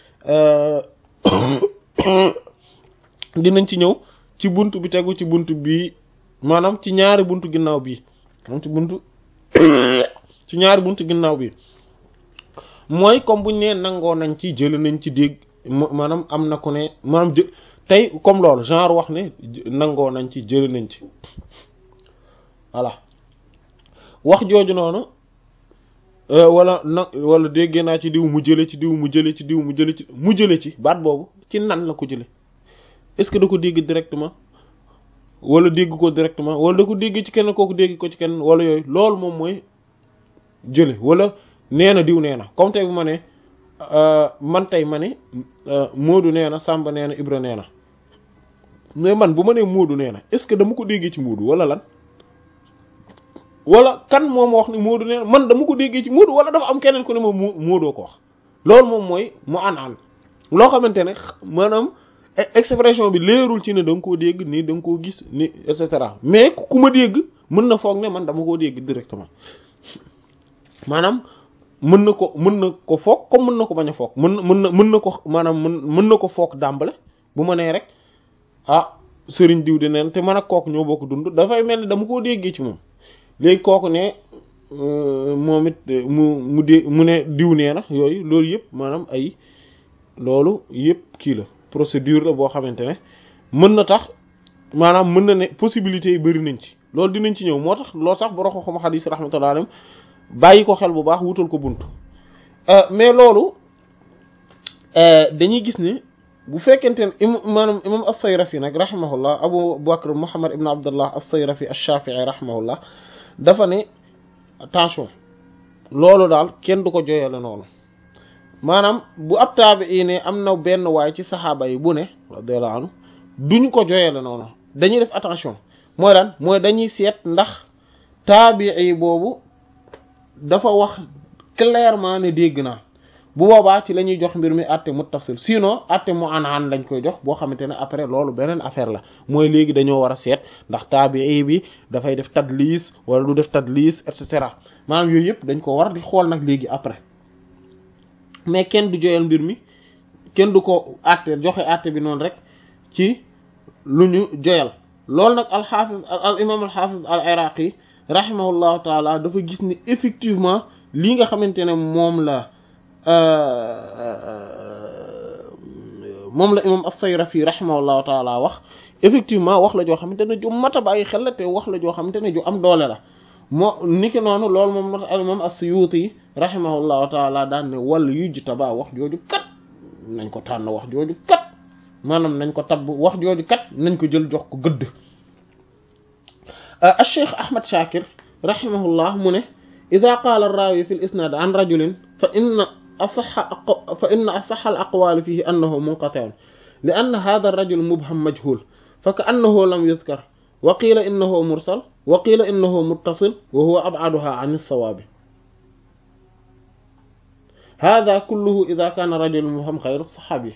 dinañ ci ñëw ci bunt bi tegu ci bunt bii maanaam ci ñaari buntu ginnaaw bii moom ci buntu ci ñaari buntu ginnaaw bi mooy comme buñ nee nangoo nañ ci jël nañ ci dégg maanaam am na ku ne maanaam jë tey comme loolu genre wax ne nangoo nañ ci jël nañ ci voilà wax jooju noonu wala na wala déggee naa ci diw mu jële ci diw mu jële ci diw mu jële ci mu jële ci baat boobu ci nan la ko jële est-ce que da ko dégg directement wala dégg ko directement wala da ko dégg ci kenn kooku dégg ko ci kenn wala yooyu loolu moom mooy jële wala nee na diw nee na comme tey bu ma ne man tey ma ne Moodu nee na Samba nee na Ibra nee na mais man bu ma nee Moodu nee na est-ce que dama ko déggee ci Moodu wala lan wala kan moom wax ni Moodu nee na man dama ko déggee ci Moodu wala dafa am keneen ku ne ma Moodoo ko wax loolu moom mooy mu an an loo xamante ne maanaam expression bi leerul ci ne da nga koo dégg nii da nga koo gis ni et cetera mais ku ma dégg mën na foog ne man dama koo dégg directement maanaam mën na ko mën na ko foog comme mën na ko bañ a foog mën na mën na mën na ko maanaam mën mën na ko foog dàmbale bu ma nee rek ah sëriñ diw di neen te man ak kooku ñoo bokk dund dafay mel ni dama koo déggee ci moom léegi kooku ne moom it mu mu dé mu ne diw nee na yooyu loolu yëpp maanaam ay loolu yëpp kii la procédure la boo xamante ne mën na tax maanaam mën na ne possibilités yi bari nañ ci loolu dinañ ci ñëw moo tax loolu sax borom xam xadis rahmatullahi alayhi bàyyi ko xel bu baax wutal ko bunt mais loolu dañuy gis ne bu fekkente ne im maanaam imam as-Sayrafi nag rahimahullah Abu Bakr Muhammad ibn Abdullah as-Sayrafi ash-Shafi'i rahimahullah dafa ne attention loolu daal kenn du ko joyale noonu maanaam bu ab taabi'i ne am na benn waay ci saxaaba yi bu ne radiyallahu anhu duñ ko joyale noonu dañuy def attention mooy lan mooy dañuy seet ndax taabi'i boobu dafa wax clairement ne dégg naa bu boobaa ci la ñuy jox mbir mi àtte muttasil sinon àtte mu an an lañ koy jox boo xamante ne après loolu beneen affaire la mooy léegi dañoo war a seet ndax taabii bi dafay def tadlis wala du def tadlis et cetera maanaam yooyu yëpp dañ ko war di xool nag léegi après mais kenn du joyal mbir mi kenn du ko àtte joxe àtte bi noonu rek ci lu ñu joyal loolu nag alxaafiz al imam alxaafiz al iraqi rahimahullahu taala dafa gis ni effectivement lii nga xamante ne moom la moom la imam as-Sayrafi rahimahullahu taala wax effectivement wax la joo xamante ne ju mat a bàyyi xel la te wax la joo xamante ne ju am doole la moo niki noonu loolu moom moo tax imam as-Suyuti rahimahullahu taala daan ne wàll yujtaba wax jooju kat nañ ko tànn wax jooju kat maanaam nañ ko tabb wax jooju kat nañ ko jël jox ko gëdd al-Cheikh Ahmad Shakir rahimahullah mu ne ida qaala ar-raawi fi al-isnaad an rajulin fa inna asahha fa inna asahha al-aqwaal fiihi annahu munqati'un li anna haadha ar-rajul mubham majhuul fa ka'annahu lam yuzkar wa qiila innahu mursal wa qiila innahu muttasil wa huwa ab'aduha 'an as-sawaab haadha kulluhu ida kaana rajulun mubham ghayru as-sahaabi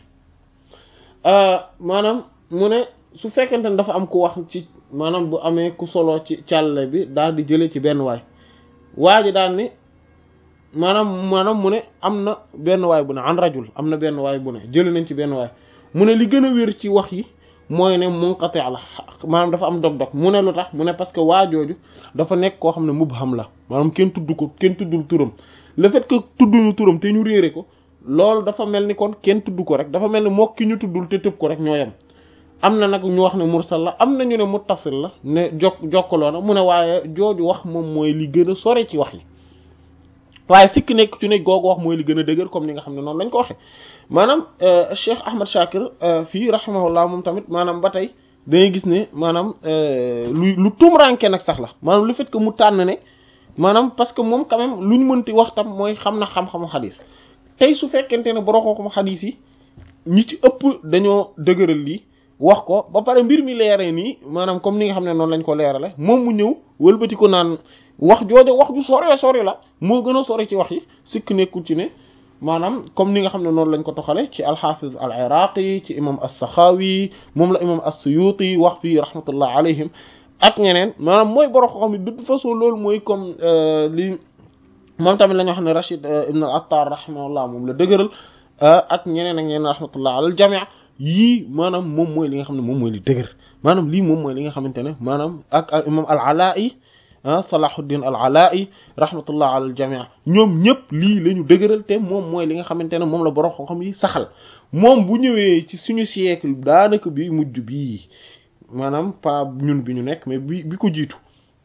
maanaam mu ne su fekkente ne dafa am ku wax ci maanaam bu amee ku solo ci càlle bi daal di jële ci benn waay waa ji daal ni maanaam maanaam mu ne am na benn waay bu ne an rajul am na benn waay bu ne jële nañ ci benn waay mu ne li gën a wér ci wax yi mooy ne munqati la maanaam dafa am dog-dog mu ne lu tax mu ne parce que waa jooju dafa nekk koo xam ne mubham la maanaam kenn tudd ko kenn tuddul turam le fait que tudduñu turam te ñu réere ko loolu dafa mel ni kon kenn tudd ko rek dafa mel ni mokk ki ñu tuddul te tëb ko rek ñoo yem am na nag ñu wax ne mursal la am na ñu ne muttasil la ne jokk jokkaloo na mu ne waaye jooju wax moom mooy li gën a sore ci wax yi waaye sikk nekk ci ne googu wax mooy li gën a dëgër comme ni nga xam ne noonu lañ ko waxee maanaam Cheikh Ahmad Shakir fii rahimahullah moom tamit maanaam ba tey dangay gis ne maanaam lu lu tumranke nag sax la maanaam le fait que mu tànn ne maanaam parce que moom quand même lu ñu mënti wax tam mooy xam na xam-xamu xadis tey su fekkente ne borom xam-xamu xadis yi ñi ci ëpp dañoo dëgëral lii wax ko ba pare mbir mi leeree nii maanaam comme ni nga xam ne noonu lañ ko leerale moom mu ñëw wëlbati ko naan wax jooju wax ju sore sori la moo gën a sori ci wax yi sikk nekkul ci ne maanaam comme ni nga xam ne noonu lañ ko toxale ci alxafiz al iraqi ci imam as-saxaawi moom la imam as-suyuti wax fii rahmatullah alayhim ak ñeneen maanaam mooy borom xam ne de toute façon loolu mooy comme li moom tamit la ñu wax ne Rashid ibn al-Attar rahimahullah moom la dëgëral ak ñeneen ak ñeneen rahmatullah alal jamii yii maanaam moom mooy li nga xam ne moom mooy li dëgër maanaam lii moom mooy li nga xamante ne maanaam ak imam al-Alaa'i Salahuddin al-Alaa'i rahmatullah alal jamii ñoom ñëpp lii la ñu dëgëral te moom mooy li nga xamante ne moom la borom xam-xam yi saxal moom bu ñëwee ci suñu siècle daanaka bi mujj bii maanaam pas ñun bi ñu nekk mais bi bi ko jiitu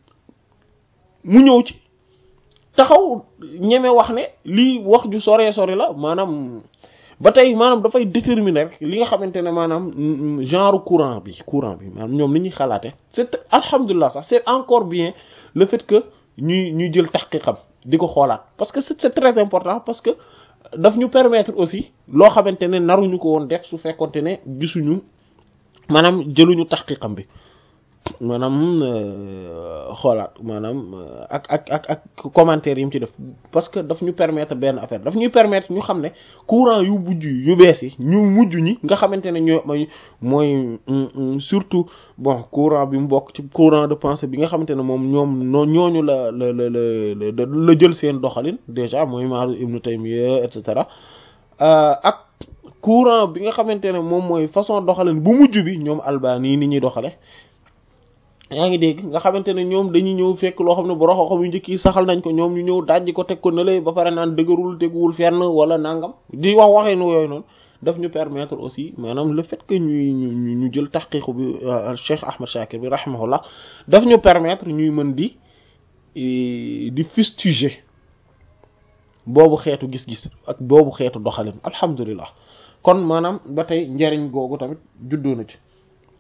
mu ñëw ci taxaw ñeme wax ne lii wax ju sore sore la maanaam ba tey maanaam dafay déterminer rek li nga xamante ne maanaam genre courant bi courant bi maanaam ñoom li ñuy xalaate c'est alhamdulilah sax c'est encore bien le fait que ñuy ñuy jël taxqiqam di ko xoolaat parce que c'est très important parce que daf ñu permettre aussi loo xamante ne naruñu ko woon def su fekkonte ne gisuñu maanaam jëluñu taxqiqam bi maanaam xoolaat maanaam ak ak ak ak commentaire yi mu ci def parce que daf ñu permettre benn affaire daf ñuy permettre ñu xam ne courant yu mujj yu bees yi ñu mujj ñi nga xamante ne ñoo mooy surtout bon courant bi mu bokk ci courant de pensée bi nga xamante ne moom ñoom noo ñooñu la la la la la jël seen doxalin déjà mooy Maaruz Ibn Taymiyya et cetera ak courant bi nga xamante ne moom mooy façon doxalin bu mujj bi ñoom Albani ni ñuy doxale yaa ngi dégg nga xamante ne ñoom dañuy ñëw fekk loo xam ne borom xam-xam yu njëkk yi saxal nañ ko ñoom ñu ñëw dajji ko teg ko ne lay ba pare naan dëgërul teguwul fenn wala nangam di wax waxee nu yooyu noonu daf ñu permettre aussi maanaam le fait que ñuy ñu ñu jël taxqiqu bi Cheikh Ahmad Shakir bi rahimahullah daf ñu permettre ñuy mën di di fustiger boobu xeetu gis-gis ak boobu xeetu doxalin alhamdulilah kon maanaam ba tey njariñ googu tamit juddoo na ci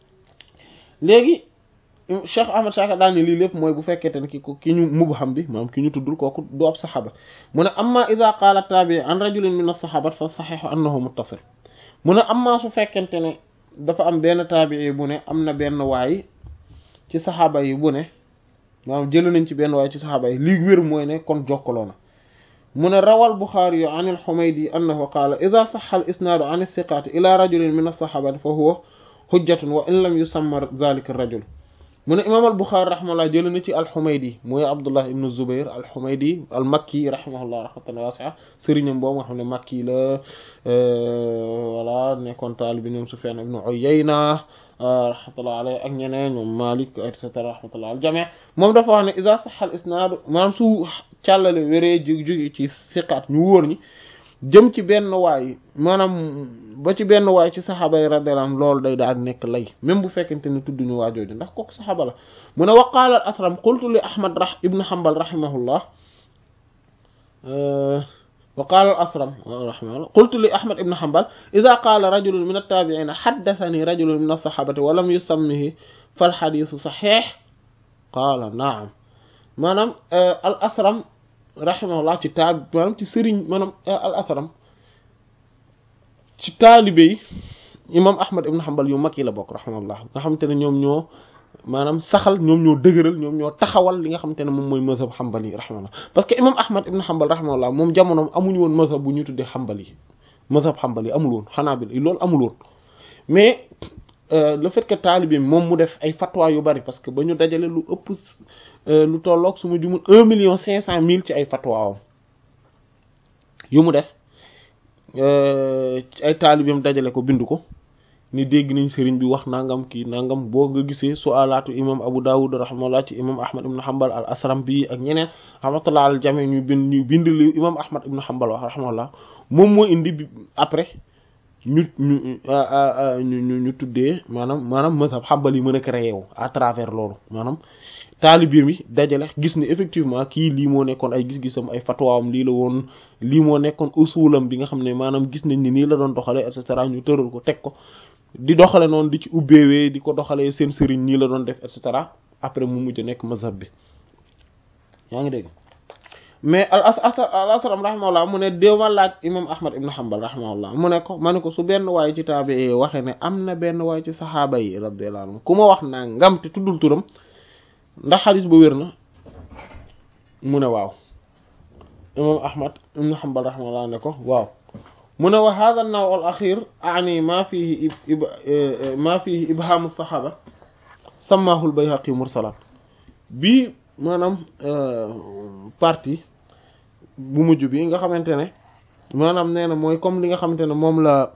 léegi. Cheikh Ahmad Shakir daal ne lii lépp mooy bu fekkente ne ki ko ki ñu mubham bi maanaam ki ñu tuddul kooku du ab saxaaba mu ne amma ida qaala taabii an rajulin min as-saxaabat fa saxiixu annahu muttasil mu ne amma su fekkente ne dafa am benn taabii bu ne am na benn waay ci saxaaba yi bu ne maanaam jël nañ ci benn waay ci saxaaba yi lii wér mooy ne kon jokkaloo na mu ne rawal Buxaari yu an al-Humaydi annahu qaala ida saxa al isnaadu an as-siqaati ila rajulin min as-saxaabati fa huwa hujjatun wa in lam yusamma dhalika ar-rajul mu ne imaam al Buxaari rahimahullah jël na ci alxumaydi mooy Abdullah ibn Zubair alxumaydi al makki rahimahullah rahmatan waasi'a sëriñam boobu nga xam ne makki la voilà nekkoon taalibi ñoom Sufyaan ibn Uyayna rahmatullah alayhi ak ñeneen ñoom Malik et cetera rahmatullah al jami' moom dafa wax ne iza sahha al isnaad maanaam su càllale wéree jóg jóge ci siqaat ñu wóor ñi jëm ci benn waay maanaam ba ci benn waay ci saxaaba yi radiyallahu anhum loolu day daal nekk lay même bu fekkente ne tudduñu waa jooju ndax kooku saxaaba la mu ne wa qaala al asram qultu li ahmad rah ibn hanbal rahimahullah wa qaala al asram rahimahullah qultu li ahmad ibn hanbal idha qaala rajulun min at-tabi'ina haddathani rajulun min as-sahabati wa lam yusammihi fal hadithu sahih qaala naam maanaam al asram rahimahullah ci taab maanaam ci sëriñ maanaam al asram ci taalibe yi imam ahmad ibn hanbal yu mag yi la bokk rahimahullah nga xamante ne ñoom ñoo maanaam saxal ñoom ñoo dëgëral ñoom ñoo taxawal li nga xamante ne moom mooy mazhab hanbal yi rahimahullah parce que imam ahmad ibn hanbal rahimahullah moom jamonoom amuñu woon mazhab bu ñu tuddee hanbal yi mazhab hanbal yi amul woon xanaabil yi loolu amul woon mais le fait que taalibe moom mu def ay fatwa yu bari parce que ba ñu dajale lu ëpp lu tolloog su ma jumul un million cinq cent mille ci ay fatwaam yu mu def ci ay taalibeem dajale ko bind ko ni dégg nañ sëriñ bi wax nangam kii nangam boo nga gisee su'alaatu imam Abu Dawud rahimahullah ci imam Ahmad ibn Hanbal al asram bi ak ñeneen rahmatullah al jami ñu bind ñu bind li imam Ahmad ibn Hanbal wax rahimahullah moom moo indi bi après ñu ñu ñu ñu tuddee maanaam maanaam mazhab Hanbal yi mën a créé wu à travers loolu maanaam taalibiir bi dajale gis ni effectivement kii lii moo nekkoon ay gis-gisam ay fatwaam lii la woon lii moo nekkoon usulam bi nga xam ne maanaam gis nañ ni nii la doon doxale et cetera ñu tëral ko teg ko di doxale noonu di ci ubbeewee di ko doxalee seen sëriñ nii la doon def et cetera après mu mujj nekk mazhab bi yaa ngi dégg mais al al asram rahimahullah mu ne déema laaj imam ahmad ibn hanbal rahimahullah mu ne ko ma ne ko su benn waay ci taabi waxe ne am na benn waay ci saxaaba yi radiyallahu anhum ku ma wax naa ngam te tuddul turam ndax xadis ba wér na mu ne waaw imam ahmad ibn hanbal rahimahullah ne ko waaw mu ne wa hadha an-naw' al-akhir a'ni ma fihi ma fihi ibham as-sahaba sammahu al-bayhaqi mursalan bi maanaam partie bu mujj bi nga xamante ne maanaam nee na mooy comme li nga xamante ne moom la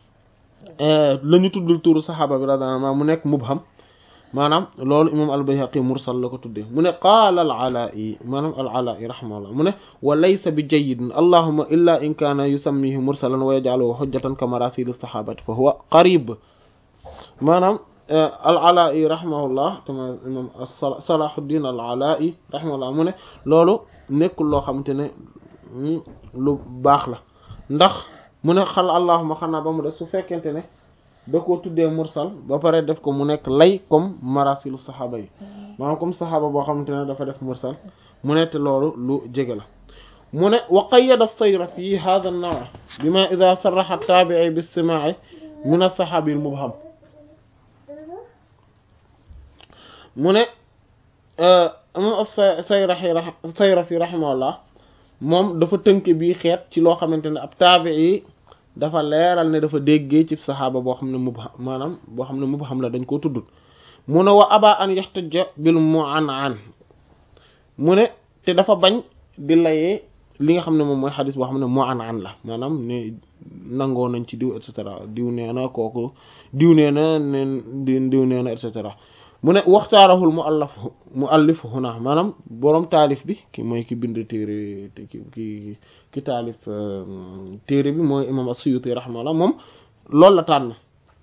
la ñu tuddul turu saxaaba bi radiyallahu anhu mu nekk mubham maanaam loolu imam al-Bayhaqi mursal la ko tuddee mu ne qaala al-Alaa'i maanaam al-Alaa'i rahimahullah mu ne wa laysa bi jayyidin allahumma illa in kaana yusammihi mursalan wa yaj'aluhu hujjatan ka marasil as-sahabati fa huwa qarib maanaam al-Alaa'i rahimahullah tama imam Salahuddin al-Alaa'i rahimahullah mu ne loolu nekkul loo xamante ne lu baax la ndax mu ne xal allahumma xanaa ba mu def su fekkente ne da koo tuddee mursal ba pare def ko mu nekk lay comme marasilu saxaaba yi maanaam comme saxaaba boo xamante ne dafa def mursal mu ne te loolu lu jege la mu ne wa qayyada sayra fi hadha an-naw' bima idha sarraha at-tabi'i bi-istima'i min as-sahabi al-mubham mu ne imam as-sayrafi sayrafi rahimahullah moom dafa tënk bii xeet ci loo xamante ne ab taabi'i dafa leeral ne dafa déggee ci saxaaba boo xam ne mubham maanaam boo xam ne mubham la dañ koo tuddut mu ne wa aba an yaxtaja bil mu'an'an mu ne te dafa bañ di layee li nga xam ne moom mooy xadis boo xam ne mu'an'an la maanaam ne nangoo nañ ci diw et cetera diw nee na kooku diw nee na neen di diw nee na et cetera mu ne waxtaarahul mu allaf mu allif huna maanaam boroom taalif bi ki mooy ki bind téere ki ki ki taalif téere bi mooy imam as-Suyuti rahimahullah moom loolu la tànn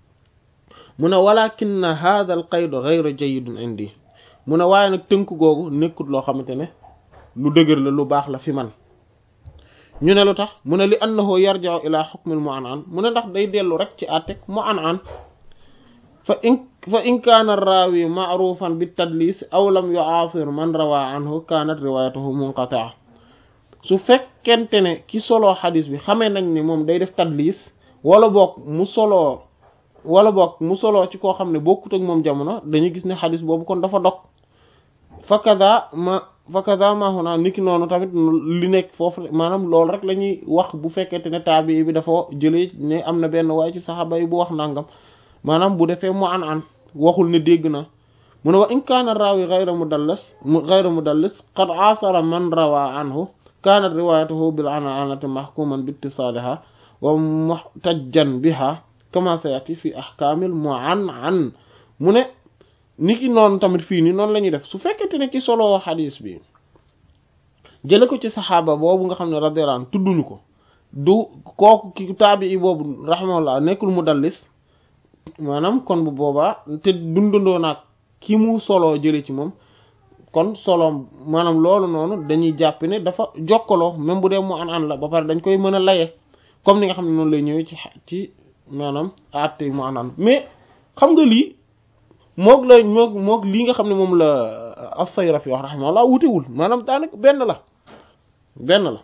mu ne walakin hadha al qayd ghayra jayyidun indi mu ne waaye nag tënk googu nekkut loo xamante ne lu dëgër la lu baax la fi man ñu ne lu tax mu ne li annahu yarji'u ila hukm al mu'an'an mu ne ndax day dellu rek ci àttek mu'an'an fa in fa in kaana raawi ma'rufan bi tadlis aw lam yu'asir man rawa anhu kaanat riwayatuhu munqati'a su fekkente ne ki soloo xadis bi xamee nañ ni moom day def tadlis wala boog mu soloo wala boog mu soloo ci koo xam ne bokkut ak moom jamono dañuy gis ne xadis boobu kon dafa dog fa kaza ma fa kaza ma huna niki noonu tamit li nekk foofu maanaam loolu rek la ñuy wax bu fekkente ne taabi bi dafa jëlee ne am na benn waaye ci saxaaba yi bu wax nangam maanaam bu defee mu an an waxul ne dégg na mu ne wa in kaana raawi ghayra mudallis ghayra mudallis qad asara man rawa anhu kaanat riwayatuhu bil ananati mahkuman bi ittisaliha wa muhtajjan biha kama sayati fi ahkamil mu'an'an mu ne niki noonu tamit fii nii noonu la ñuy def su fekkente ne ki solo xadis bi jële ko ci saxaaba boobu nga xam ne radiyallahu anhu tudduñu ko du kooku ki taabii boobu rahimahullah nekkul mudallis maanaam kon bu boobaa te dundandoo naag ki mu soloo jële ci moom kon solo maanaam loolu noonu dañuy jàpp ne dafa jokkaloo même bu dee mu an an la ba pare dañ koy mën a laye comme ni nga xam ne noonu lay ñëwee ci ci maanaam àtte mu an an mais xam nga lii moog la moog moog lii nga xam ne moom la as-Sayrafi wax rahimahullah wutewul maanaam daanaka benn la benn la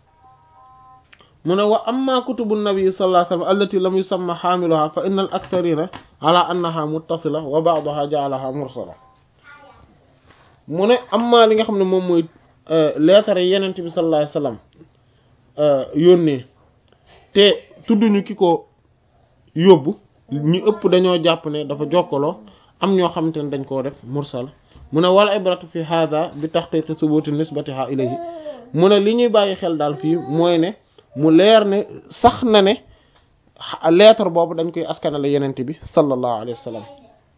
mu ne wa amma kutubu nabi sallallahu alayhi wa sallam allati lam yusamma xaamiluha fa inna al aktharina ala annaha muttasila wa ba'daha ja'alaha mursala mu ne amma li nga xam ne moom mooy leetare yenent bi sallallahu alayhi wa sallam yónnee te tudduñu ki ko yóbbu ñu ëpp dañoo jàpp ne dafa jokkaloo am ñoo xamante ne dañ koo def mursal mu ne wala ibratu fi hada bi tahqiqi thubuti nisbatiha ilayhi mu ne li ñuy bàyyi xel daal fii mooy ne mu leer ne sax na ne lettre boobu dañ koy askanale yenente bi sallallahu alayhi wa sallam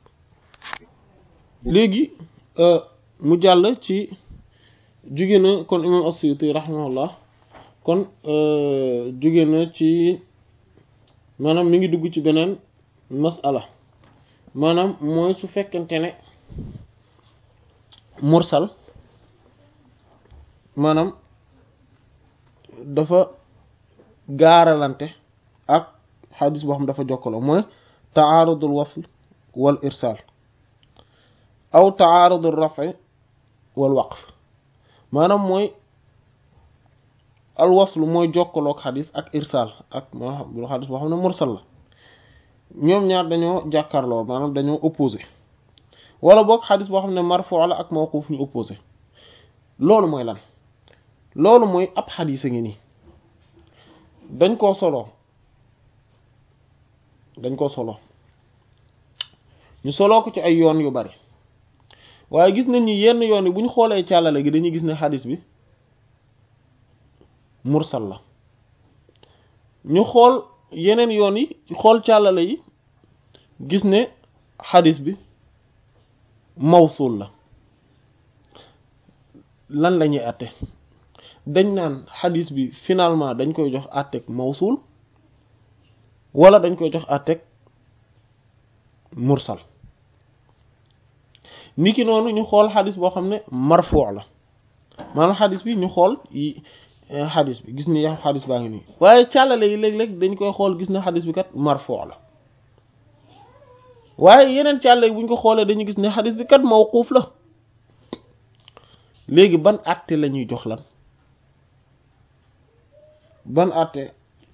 léegi mu jàll ci jóge na kon imam as-Suyuti rahimahullah kon jóge na ci maanaam mi ngi dugg ci beneen masala maanaam mooy su fekkente ne mursal maanaam dafa gaaralante ak xadis boo xam dafa jokkaloo mooy taarudul wasl wal irsal aw taarudul rafi wal waqf maanaam mooy al wasl mooy jokkaloog xadis ak irsal ak moo xadis boo xam ne mursal la ñoom ñaar dañoo jàkkaarloo maanaam dañoo opposé wala boog xadis boo xam ne marfu la ak mawquf ñu opposé loolu mooy lan loolu mooy ab xadis a ngi nii dañ koo solo dañ koo solo ñu soloo ko ci ay yoon yu bari waaye gis nañ ni yenn yoon yi bu ñu xoolee càllale gi dañuy gis ne xadis bi mursal la ñu xool yeneen yoon yi xool càllale yi gis ne xadis bi mawsul la lan la ñuy àtte dañ naan xadis bi finalement dañ koy jox àtteeg mawsul wala dañ koy jox àtteeg mursal niki noonu ñu xool xadis boo xam ne marfu la maanaam xadis bi ñu xool yi xadis bi gis ni yax xadis baa ngi nii waaye càllale yi léeg-léeg dañ koy xool gis ne xadis bi kat marfu la waaye yeneen càllale yi bu ñu ko xoolee dañu gis ne xadis bi kat mawquuf la léegi ban àtte la ñuy jox lan ban àtte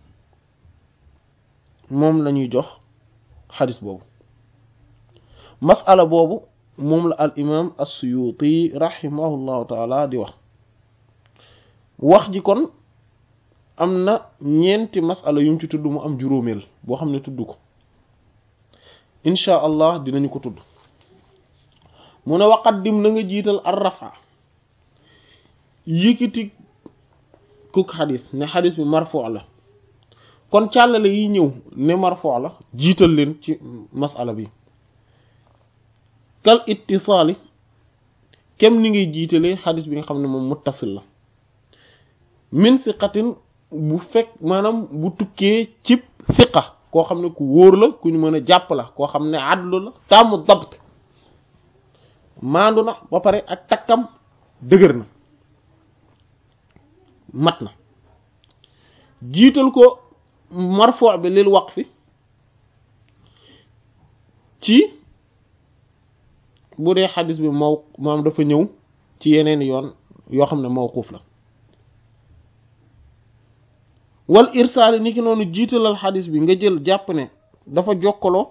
moom la ñuy jox xadis boobu masala boobu moom la al imam as-Suyuti rahimahullahu taala di wax wax ji kon am na ñeenti masala yum ci tudd mu am juróomeel boo xam ne tudd ko inchaa allah dinañu ko tudd mu ne waqaddim na nga jiital ar rafa yëkkati kuk xadis ne xadis bi marfu la kon càllale yi ñëw ne marfu la jiital leen ci masala bi kal ittisaali kem ni ngay jiitalee xadis bi nga xam ne moom muttasil la min siqatin bu fekk maanaam bu tukkee cib siqa koo xam ne ku wóor la ku ñu mën a jàpp la koo xam ne adlu la tàmmu dabt maandu na ba pare ak takkam dëgër na mat na jiital ko marfu bi lil waqfi ci bu dee xadis bi maw maam dafa ñëw ci yeneen yoon yoo xam ne mawquuf la wal irsaali ni ki noonu jiitalal xadis bi nga jël jàpp ne dafa jokkaloo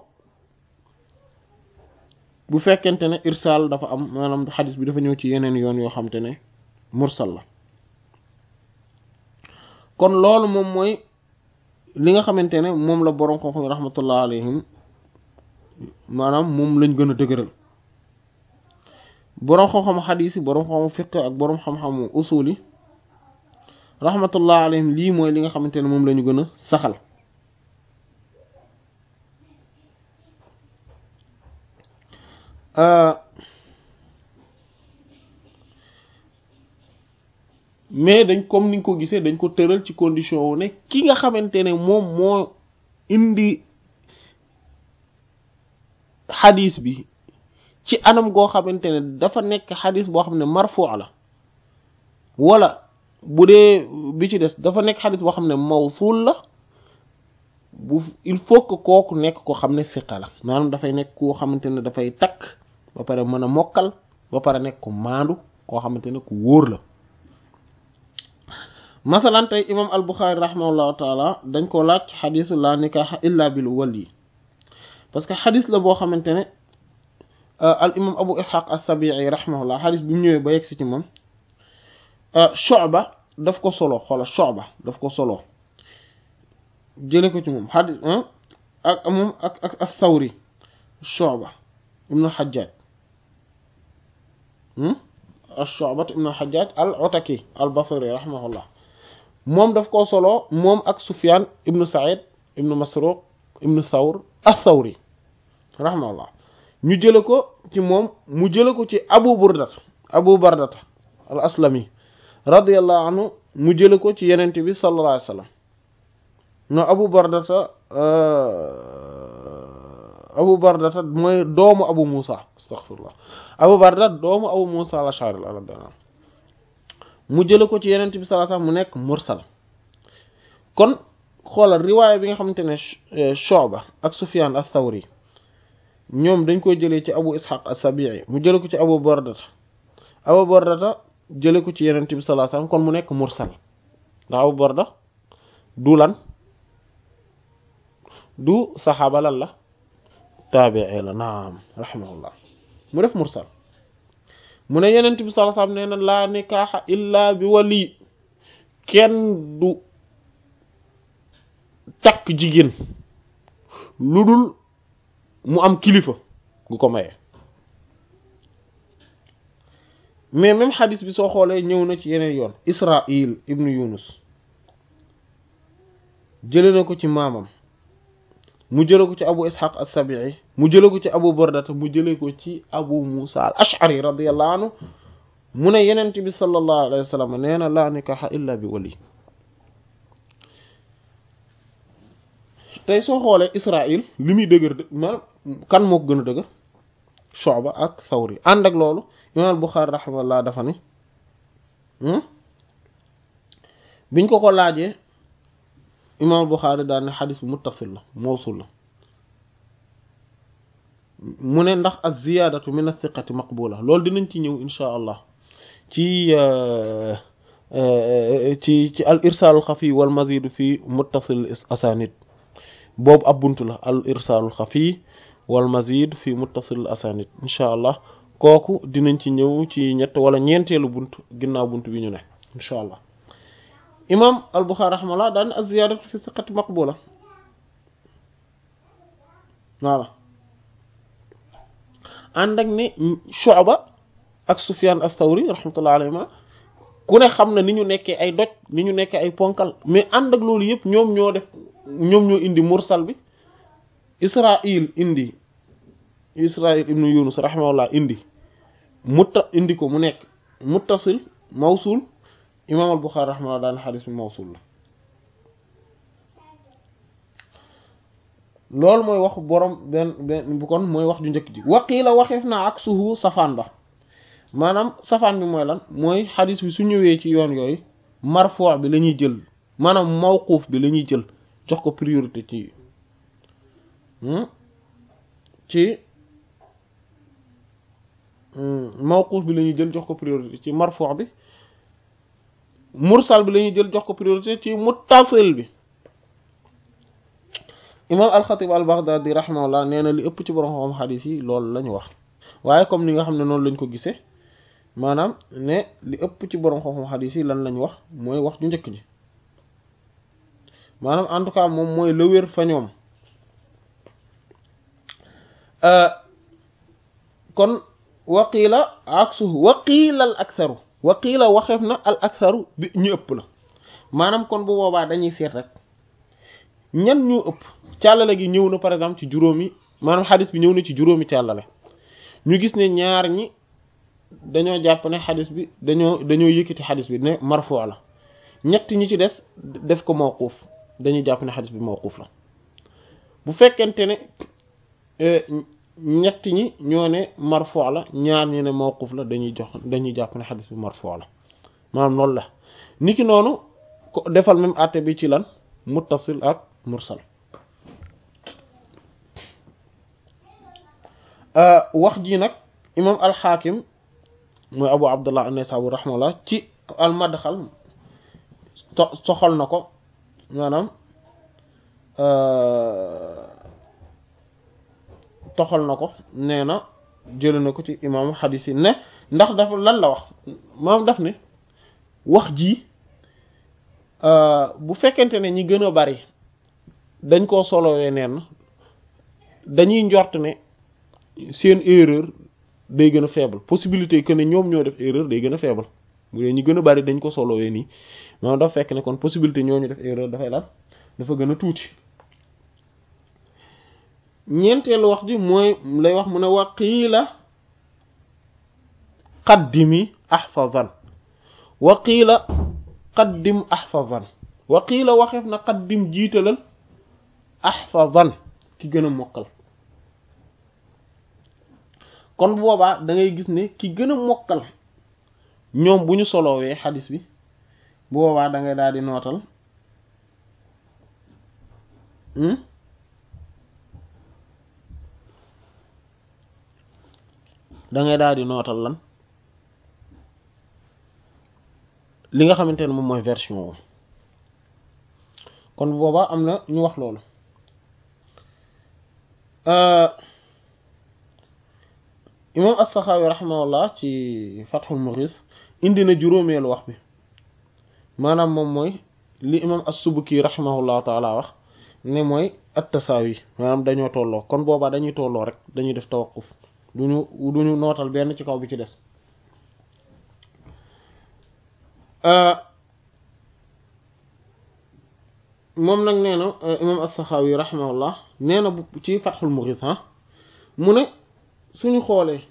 bu fekkente ne irsaal dafa am maanaam xadis bi dafa ñëw ci yeneen yoon yoo xam te ne mursal la kon loolu moom mooy li nga xamante ne moom la boroom xam-xam yi rahmatullah alayhim maanaam moom lañ gën a dëgëral boroom xam-xam xadiis yi boroom xam-xam fiqh ak boroom xam-xamu usul yi rahmatullah alayhim lii mooy li nga xamante ne moom la ñu gën a saxal mais dañ comme ni nga ko gisee dañ ko tëral ci condition wu ne ki nga xamante ne moom moo indi xadis bi ci anam goo xamante ne dafa nekk xadis boo xam ne marfu la wala bu dee bi ci des dafa nekk xadis boo xam ne mawsul la bu il faut que kooku nekk koo xam ne siqa la maanaam dafay nekk koo xamante ne dafay takk ba pare mën a mokkal ba pare nekk ku maandu koo xamante ne ku wóor la masalan tey imam al Buxaari rahimahullahu taala dañ ko laaj xadisu la nikaaxa illa bil wali parce que xadis la boo xamante ne al imam abu ishaq as-sabi'i rahimahullah xadis bi mu ñëwee ba yegsi ci moom Shu'ba daf ko solo xoola Shu'ba daf ko solo jële ko ci moom xadis ak moom ak ak as-Sawri Shu'ba ibn al-Hajjaj Shu'ba ibn al-Hajjaj al-Ataki al-Basri rahimahullah moom daf koo solo moom ak Sufyan ibn Sa'id ibn Masruq ibn Thawr as-Thawri rahimahullah ñu jële ko ci moom mu jële ko ci Abu Burdat Abu Bardata al-Aslami radiyallahu anhu mu jële ko ci Yonent bi sallallahu alayhi wa sallam no Abu Bardata Abu Bardata mooy doomu Abu Musa astaghfirullah Abu Bardata doomu Abu Musa al-Ash'ari radiyallahu anhu mu jële ko ci Yonent bi sallallahu alayhi wa sallam mu nekk mursal kon xoolal riwaaya bi nga xamante ne Shu'ba ak Sufyan ath-Thawri ñoom dañ koy jëlee ci Abu Ishaq as-Sabi'i mu jële ko ci Abu Bardata Abu Bardata jële ko ci Yonent bi sallallahu alayhi wasallam kon mu nekk mursal ndax Abu Barda du lan du saxaaba lan la taabi'i la naam rahimahullah mu def mursal mu ne Yonent bi sallallahu alayhi wasallam nee na laa nikaaxa illa bi wali kenn du takk jigéen lu dul mu am kilifa gu ko maye mais même xadis bi soo xoolee ñëw na ci yeneen yoon Israil ibnu Yunus jële na ko ci maamam mu jële ko ci Abu Ishaq as-Sabi'i mu jële ko ci Abu Burdata mu jële ko ci Abu Musa al-Ash'ari radiyallahu anhu mu ne yenent bi sallallahu alayhi wa sallam nee na laa nikaha illa bi wali tey soo xoolee Israil li muy dëgër maanaam kan moo ko gën a dëgër Shu'ba ak Thawri ànd ak loolu imaam al-Bukhari rahimahullah dafa ni biñ ko ko laajee imaam al-Bukhari daal ne xadis bi muttasil la mawsul la mu ne ndax az-ziyaadatu min as-siqati maqbula loolu dinañ ci ñëw insha allah ci ci ci al irsaalul xafi wal mazidu fi muttasil asanid boobu ab buntu la al irsaalul xafi wal mazid fi muttasil asanid insha allah kooku dinañ ci ñëw ci ñett wala ñeenteelu bunt ginnaaw bunt bi ñu ne insha allah imam al buxaari rahimahullah daan az ziyaadatu fi siqati maqbula voilà ànd ak ne Shu'ba ak Sufyan as-Sawri rahmatullah alayhima ku ne xam na ni ñu nekkee ay doj ni ñu nekkee ay ponkal mais ànd ak loolu yëpp ñoom ñoo def ñoom ñoo indi mursal bi Israil indi Israil ibnu Yunus rahimahullah indi mutta indi ko mu nekk muttasil mawsul imam al Bukhari rahimahullah daan xadis bi mawsul la loolu mooy wax borom benn benn bu kon mooy wax ju njëkk ji waqiila waxeef na ak suhu safaan ba maanaam safaan bi mooy lan mooy xadis bi su ñëwee ci yoon yooyu marfuu bi la ñuy jël maanaam mawquuf bi la ñuy jël jox ko priorité ci ci mawquuf bi la ñuy jël jox ko priorité ci marfuu bi mursal bi la ñuy jël jox ko priorité ci muttasil bi imam alxatib al baghdadi rahimahullah nee na li ëpp ci borom xam xadis yi loolu la ñu wax waaye comme ni nga xam ne noonu lañ ko gisee maanaam ne li ëpp ci borom xam xadis yi lan lañ wax mooy wax ju njëkk ji maanaam en tout cas moom mooy la wér fa ñoom kon waqiila aksuhu waqiila al aksaru waqiila waxeef na al aksaru bi ñu ëpp la maanaam kon bu boobaa dañuy seet rek ñan ñu ëpp càllale gi ñëw na par exemple ci juróomi maanaam xadis bi ñëw na ci juróomi càllale ñu gis ne ñaar ñi dañoo jàpp ne xadis bi dañoo dañoo yëkkati xadis bi ne marfu la ñett ñi ci des def ko mawquuf dañuy jàpp ne xadis bi mawquuf la bu fekkente ne ñett ñi ñoo ne marfu la ñaar ñi ne mawquuf la dañuy jox dañuy jàpp ne xadis bi marfu la maanaam loolu la niki noonu ko defal même àtte bi ci lan muttasil ak mursal wax ji nag imam alxaakim mooy abu abdullah an-Naysaburi rahimahullah ci al-Madxal to soxal na ko maanaam toxal na ko nee na jële na ko ci imaamu xadis yi ne ndax dafa lan la wax moom daf ne wax ji bu fekkente ne ñi gën a bari dañ koo solowee neen dañuy njort ne seen erreur day gën a faible possibilité que ne ñoom ñoo def erreur day gën a faible bu dee ñi gën a bari dañ ko solowee nii moom dafa fekk ne kon possibilité ñoo ñu def erreur dafay lan dafa gën a tuuti ñeenteelu wax ji mooy lay wax mu ne waqiila qaddimi ahfazan waqiila qaddim ahfazan waqiila waxeef na qaddim jiitalal ahfazan ki gën a mokkal kon boobaa da ngay gis ne ki gën a mokkal ñoom bu ñu solowee xadis bi bu boobaa da ngay daal di nootal da ngay daal di nootal lan li nga xamante ne moom mooy version wu kon boobaa am na ñu wax loolu imam as-Saxaawi rahimahullah ci Fathul Mughis indi na juróomeelu wax bi maanaam moom mooy li imam as-Subki rahimahullahu taala wax ne mooy at-tasaawi maanaam dañoo tolloo kon boobaa dañuy tolloo rek dañuy def tawaqquf duñu duñu nootal benn ci kaw bi ci des moom nag nee na imam as-Saxaawi rahimahullah nee na ci Fathul Mughis ha mu ne suñu xoolee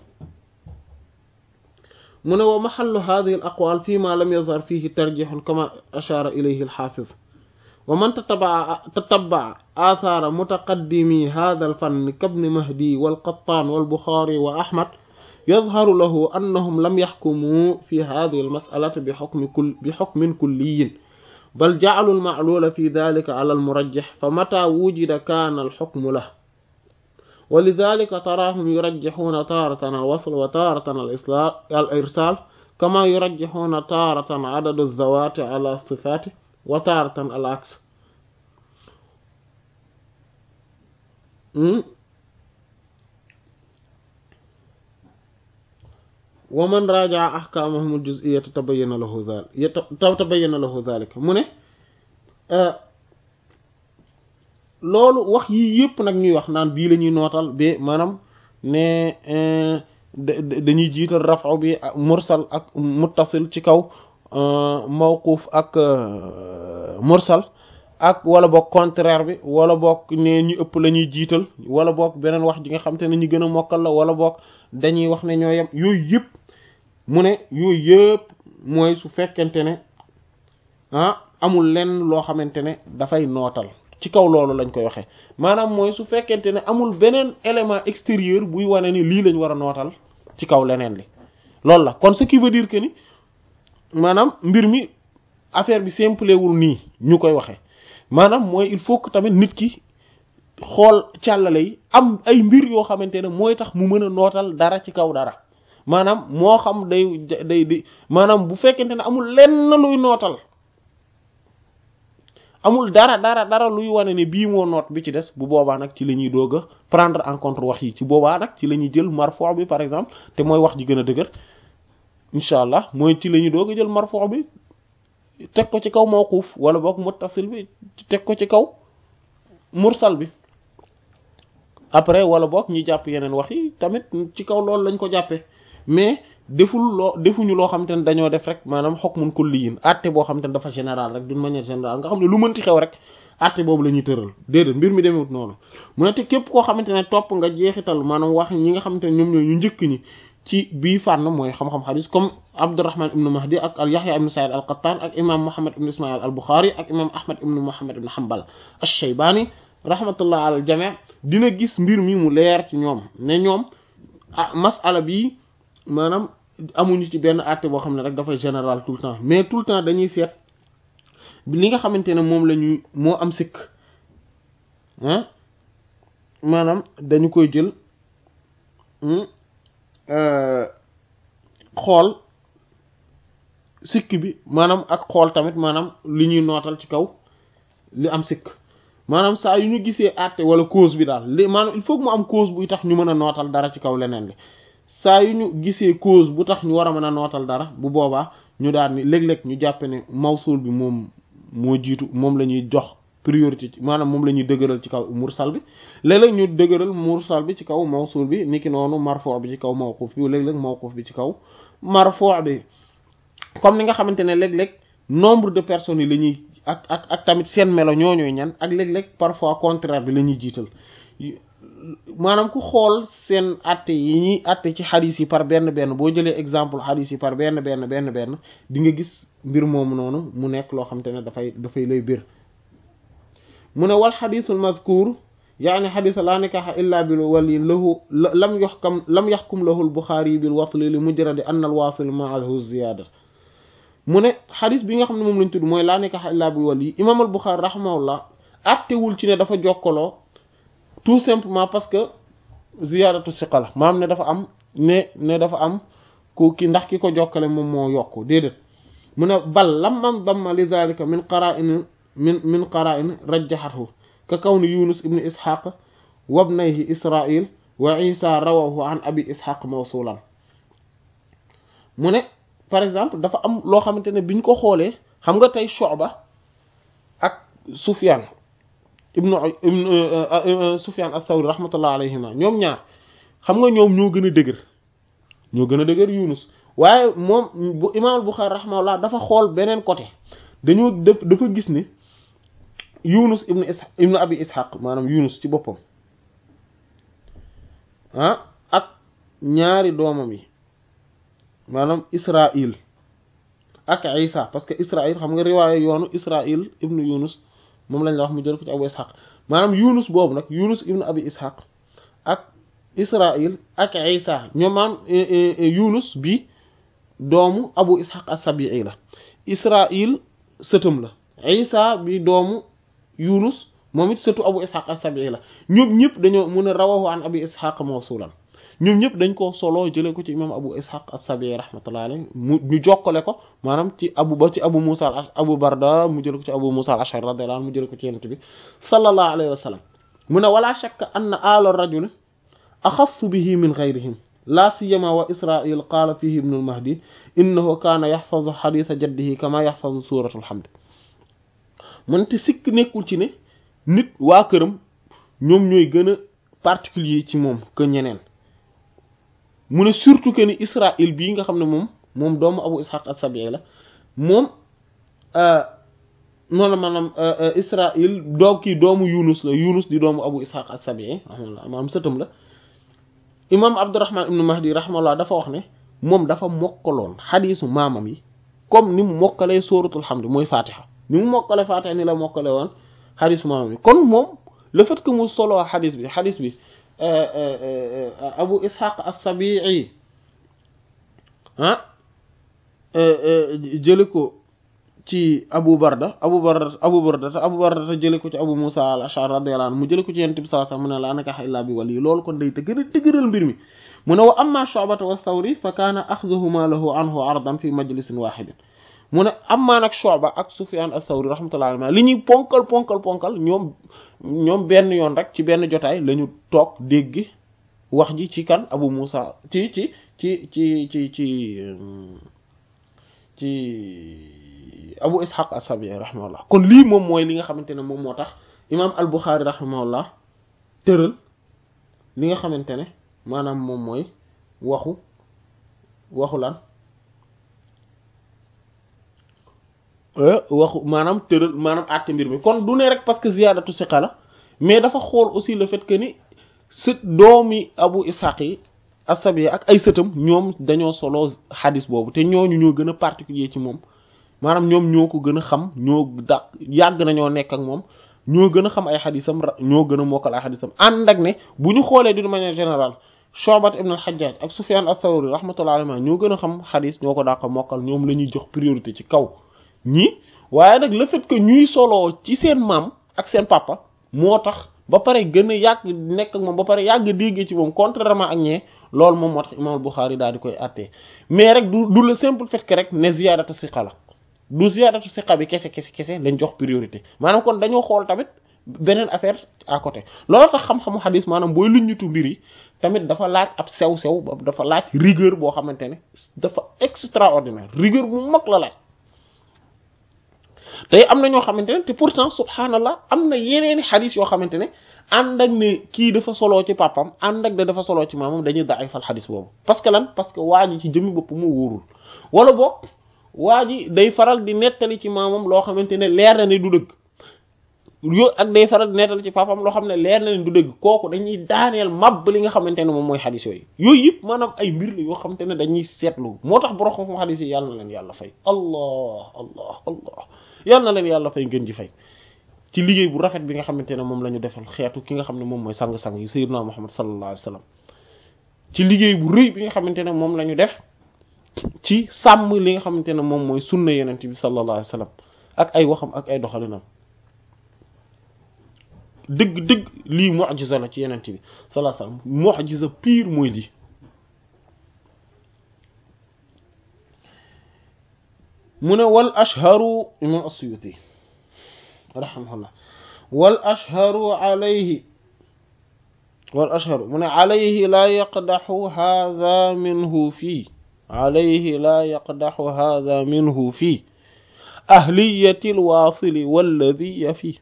mu ne wa maxallu hadihi al aqwal fi ma lam yazhar fihi tarjihun kama ashara ilayhi al xaafiz wa man tatabaa tatabaa athara mutaqaddimi hada al fann kabni mahdi wal qattan wal buxaari wa ahmad يظهر له أنهم لم يحكموا في هذه المسألة بحكم, كل بحكم كلي بل جعلوا المعلول في ذلك على المرجح فمتى وجد كان الحكم له ولذلك تراهم يرجحون تارة الوصل وتارة الإرسال كما يرجحون تارة عدد الذوات على الصفات وتارة العكس ومن راجع أحكامهم الجزئية تبين له ذلك تبين له ذلك mu ne loolu wax yii yëpp nag ñuy wax naan bii la ñuy nootal ba maanaam ne dañuy jiital rafa bi mursal ak muttasil ci kaw mawquf ak mursal ak wala boog contraire bi wala boog ne ñu ëpp la ñuy jiital wala boog beneen wax ji nga xam te ne ñu gën a mokkal la wala boog dañuy wax ne ñoo yem yooyu yëpp mu ne yooyu yëpp mooy su fekkente ne ah amul lenn loo xamante ne dafay nootal ci kaw loolu lañ koy waxee maanaam mooy su fekkente ne amul beneen élément extérieur buy wane ni lii lañ war a nootal ci kaw leneen li loolu la kon ce qui veut dire que ni maanaam mbir mi affaire bi simple wul nii ñu koy waxee maanaam mooy il faut que tamit nit ki xool càllale yi am ay mbir yoo xamante ne mooy tax mu mën a nootal dara ci kaw dara maanaam moo xam day day di maanaam bu fekkente ne amul lenn luy nootal amul dara dara dara luy wane ne bii moo noot bi ci des bu boobaa nag ci la ñuy doog a prendre en compte wax yi ci boobaa nag ci la ñuy jël marfo bi par exemple te mooy wax ji gën a dëgër incha allah mooy ci la ñuy doog a jël marfo bi teg ko ci kaw mawquuf wala boog muttasil bi teg ko ci kaw mursal bi après wala boog ñi jàpp yeneen wax yi tamit ci kaw loolu lañ ko jàppee mais deful loo defuñu loo xam te ne dañoo def rek maanaam hukmun kulliyin àtte boo xam te ne dafa général rek d'une manière générale nga xam ne lu mënti xew rek àtte boobu la ñuy tëral déedéet mbir mi demewut noonu mu ne te képp koo xamante ne topp nga jeexital maanaam wax ñi nga xamante ne ñoom ñooy ñu njëkk ñi ci bii fànn mooy xam-xam xadis comme Abdurrahman ibnu Mahdi ak al Yahya ibnu Sa'id al Qattan ak imam Muhammad ibnu Ismail al Bukhari ak imam Ahmad ibnu Muhammad ibnu Hanbal ash-Shaybani rahmatullah al jami' dina gis mbir mi mu leer ci ñoom ne ñoom ah masala bi maanaam amuñu ci benn àtte boo xam ne rek dafay général tout le temps mais tout le temps dañuy seet li nga xamante ne moom la ñuy moo am sikk ah maanaam dañu koy jël xool sikk bi maanaam ak xool tamit maanaam li ñuy nootal ci kaw li am sikk maanaam saa yu ñu gisee àtte wala cause bi daal li maanaam il faut que mu am cause buy tax ñu mën a nootal dara ci kaw leneen li saa yu ñu gisee cause bu tax ñu war a mën a nootal dara bu boobaa ñu daal ni léeg-léeg ñu jàppe ne mawsul bi moom moo jiitu moom la ñuy jox priorité maanaam moom la ñuy dëgëral ci kaw mursal bi léeg-léeg ñu dëgëral mursal bi ci kaw mawsul bi niki noonu marfo bi ci kaw mawquf bi léeg-léeg mawquf bi ci kaw marfo bi comme ni nga xamante ne léeg-léeg nombre de personnes yi la ñuy ak ak ak tamit seen melo ñooñooy ñan ak léeg-léeg parfois contraire bi la ñuy jiital maanaam ku xool seen atte yi ñuy atte ci xadis yi par benn benn boo jëlee exemple xadis yi par benn benn benn benn di nga gis mbir moomu noonu mu nekk loo xamante ne dafay dafay lay bir mu ne wal xadisul mazkur yaani xadisa laa nikaxa illa bil wali lahu lam yoxkam lam yaxkum lahu al buxaari bil wasli li mujradi an al wasil maahu ziyada mu ne xadis bi nga xam ne moom lañ tudd mooy laa nikaxa illa bil wali imam al buxaari rahimahullah attewul ci ne dafa jokkaloo tout simplement parce que ziyadatu siqa la maanaam ne dafa am ne ne dafa am ku ki ndax ki ko jokkale moom moo yokku déedéet mu ne bal lam man damma li dhalika min qara'in min min qara'in rajjahathu ka kawni yunus ibn ishaq wa ibnayhi israil wa isa rawahu an abi ishaq mawsulan mu ne par exemple dafa am loo xamante ne biñ ko xoolee xam nga tey Shu'ba ak Sufyan ibnu ibnu Sufyan as-Sawri rahmatullah alayhima ñoom ñaar xam nga ñoom ñoo gën a dëgër ñoo gën a dëgër Yunus waaye moom bu imaam al-Bukhari rahmatullah dafa xool beneen côté dañoo def dafa gis ni Yunus ibnu is ibnu Abi Ishaq maanaam Yunus ci boppam ah ak ñaari doomam yi maanaam Israil ak Isa parce que Israil xam nga riwaaye yoonu Israil ibnu Yunus moom lañ la wax mu jël ko ci Abu Ishaq maanaam Yunus boobu nag Yunus ibnu Abi Ishaq ak Israil ak Isa ñoom maanaam Yunus bi doomu Abu Ishaq as-Sabi'i la Israil sëtam la Isa bi doomu Yunus moom it sëtu Abu Ishaq as-Sabi'i la ñoom ñëpp dañoo mun a rawahu an Abi Ishaq mawsulan ñoom ñëpp dañ ko solo jëlee ko ci imam Abu Ishaq as-Sabi'i rahmatullahi alayhi mu ñu jokkale ko maanaam ci abu ba ci Abu Musa Abu Barda mu jëlee ko ci Abu Musa al-Ash'ari radiyallahu anhu mu jëlee ko ci Yonent bi sallallahu alayhi wa sallam mu ne wala shakka anna ala ar-rajul axassu bihi min ghayrihim la siyama wa Israil qaala fihi ibn al-Mahdi innahu kaana yaxfazu xadiisa jaddihi kama yaxfazu suuratul hamd mu ne te sikk nekkul ci ne nit waa këram ñoom ñooy gën a particulier ci moom que ñeneen mu ne surtout que ni Israil bii nga xam ne moom moom doomu Abu Ishaq as-Sabi'i la moom noonu la maanaam Israil doo kii doomu Yunus la Yunus di doomu Abu Ishaq as-Sabi'i rahimahullah maanaam sëtam la imam Abdurrahman ibn Mahdi rahimahullah dafa wax ne moom dafa mokkaloon xadiisu maamam yi comme ni mu mokkalee sóoratul hamd mooy Fatiha ni mu mokkale Fatiha ni la mokkale woon xadiisu maamam yi kon moom le fait que mu solo xadiis bi xadiis bi Abu Ishaq as-Sabi'i ah jële ko ci Abu Barda Abu Barda Abu Barda te Abu Barda te jële ko ci Abu Musa al-Ash'ari radiyallahu anhu mu jële ko ci Yonent bi sallallahu alayhi wasallam mu ne laa nikaha illa bi wali loolu kon day te gën a dëgëral mbir mi mu ne wa amma Shu'bata wa Thawri fa kaana axduhuma lahu anhu ardan fi majlisin wahidin mu ne amma nag Shu'ba ak Sufyan ath-Thawri rahmatullahi alayhi li ñuy ponkal ponkal ponkal ñoom ñoom benn yoon rek ci benn jotaay la ñu toog dégg wax ji ci kan Abu Musa ci ci ci ci ci ci ci Abu Ishaq as-Sabi'i rahimahullah kon lii moom mooy li nga xamante ne moom moo tax imaam al-Bukhari rahimahullah tëral li nga xamante ne maanaam moom mooy waxu waxu lan waxu maanaam tëral maanaam àtte mbir mi kon du ne rek parce que ziyaadatu siqa la mais dafa xool aussi le fait que ni sët doomi Abu Ishaq yi as-Sabi'i ak ay sëtam ñoom dañoo solo xadis boobu te ñooñu ñoo gën a particulier ci moom maanaam ñoom ñoo ko gën a xam ñoo da yàgg nañoo nekk ak moom ñoo gën a xam ay xadisam ñoo gën a mokkal ay xadisam ànd ak ne bu ñu xoolee d'une manière générale Shu'bat ibn al-Hajjaj ak Sufyan ath-Thawri rahmatullahi alayhi ñoo gën a xam xadis ñoo ko daa ko mokkal ñoom la ñuy jox priorité ci kaw ñii waaye nag le fait que ñuy soloo ci seen maam ak seen papa moo tax ba pare gën a yàgg nekk ak moom ba pare yàgg déggee ci moom contrairement ak ñee loolu moom moo tax imam Bukhari daal di koy attee mais rek du du le simple fait que rek ne ziyadatu siqa la du ziyadatu siqa bi kese kese kese lañ jox priorité maanaam kon dañoo xool tamit beneen affaire à côté loolu tax xam-xamu xadis maanaam booy luññutu mbir yi tamit dafa laaj ab sew-sew dafa laaj rigueur boo xamante ne dafa extraordinaire rigueur bu mag la laaj tey am na ñoo xamante ne te pourtant subhanallah am na yeneeni xadis yoo xamante ne ànd ak ne kii dafa soloo ci papam ànd ak ne dafa soloo ci maamam dañuy daifal xadis boobu parce que lan parce que waa ji ci jëmmi bopp mu wóorul wala boog waa ji day faral di nettali ci maamam loo xamante ne leer na ne du dëgg yo ak day faral di nettali ci papam loo xam ne leer na ne du dëgg kooku dañuy daaneel mab li nga xamante ne moom mooy xadis yooyu yooyu yëpp maanaam ay mbir la yoo xamante ne dañuy seetlu moo tax borom xam xadis yi yàlla na leen yàlla fay allah allah allah yàlla na leen yàlla fay ngeen ji fay ci liggéey bu rafet bi nga xamante ne moom la ñu defal xeetu ki nga xam ne moom mooy sang-sang yi sayyidina Muhammad sallallahu alayhi wasallam ci liggéey bu rëy bi nga xamante ne moom la ñu def ci sàmm li nga xamante ne moom mooy sunna yenent bi sallallahu alayhi wasallam ak ay waxam ak ay doxalinam dëgg dëgg lii mu'jiza la ci yenent bi sallallahu alayhi wasallam mu'jiza pire mooy lii mu ne wal ashharu imam as-Suyuti rahimahullah wal ashharu alayhi wal ashharu mu ne alayhi laa yaqdaxu hadha minhu fii alayhi laa yaqdaxu hadha minhu fii ahliyati alwaasili walladi yafi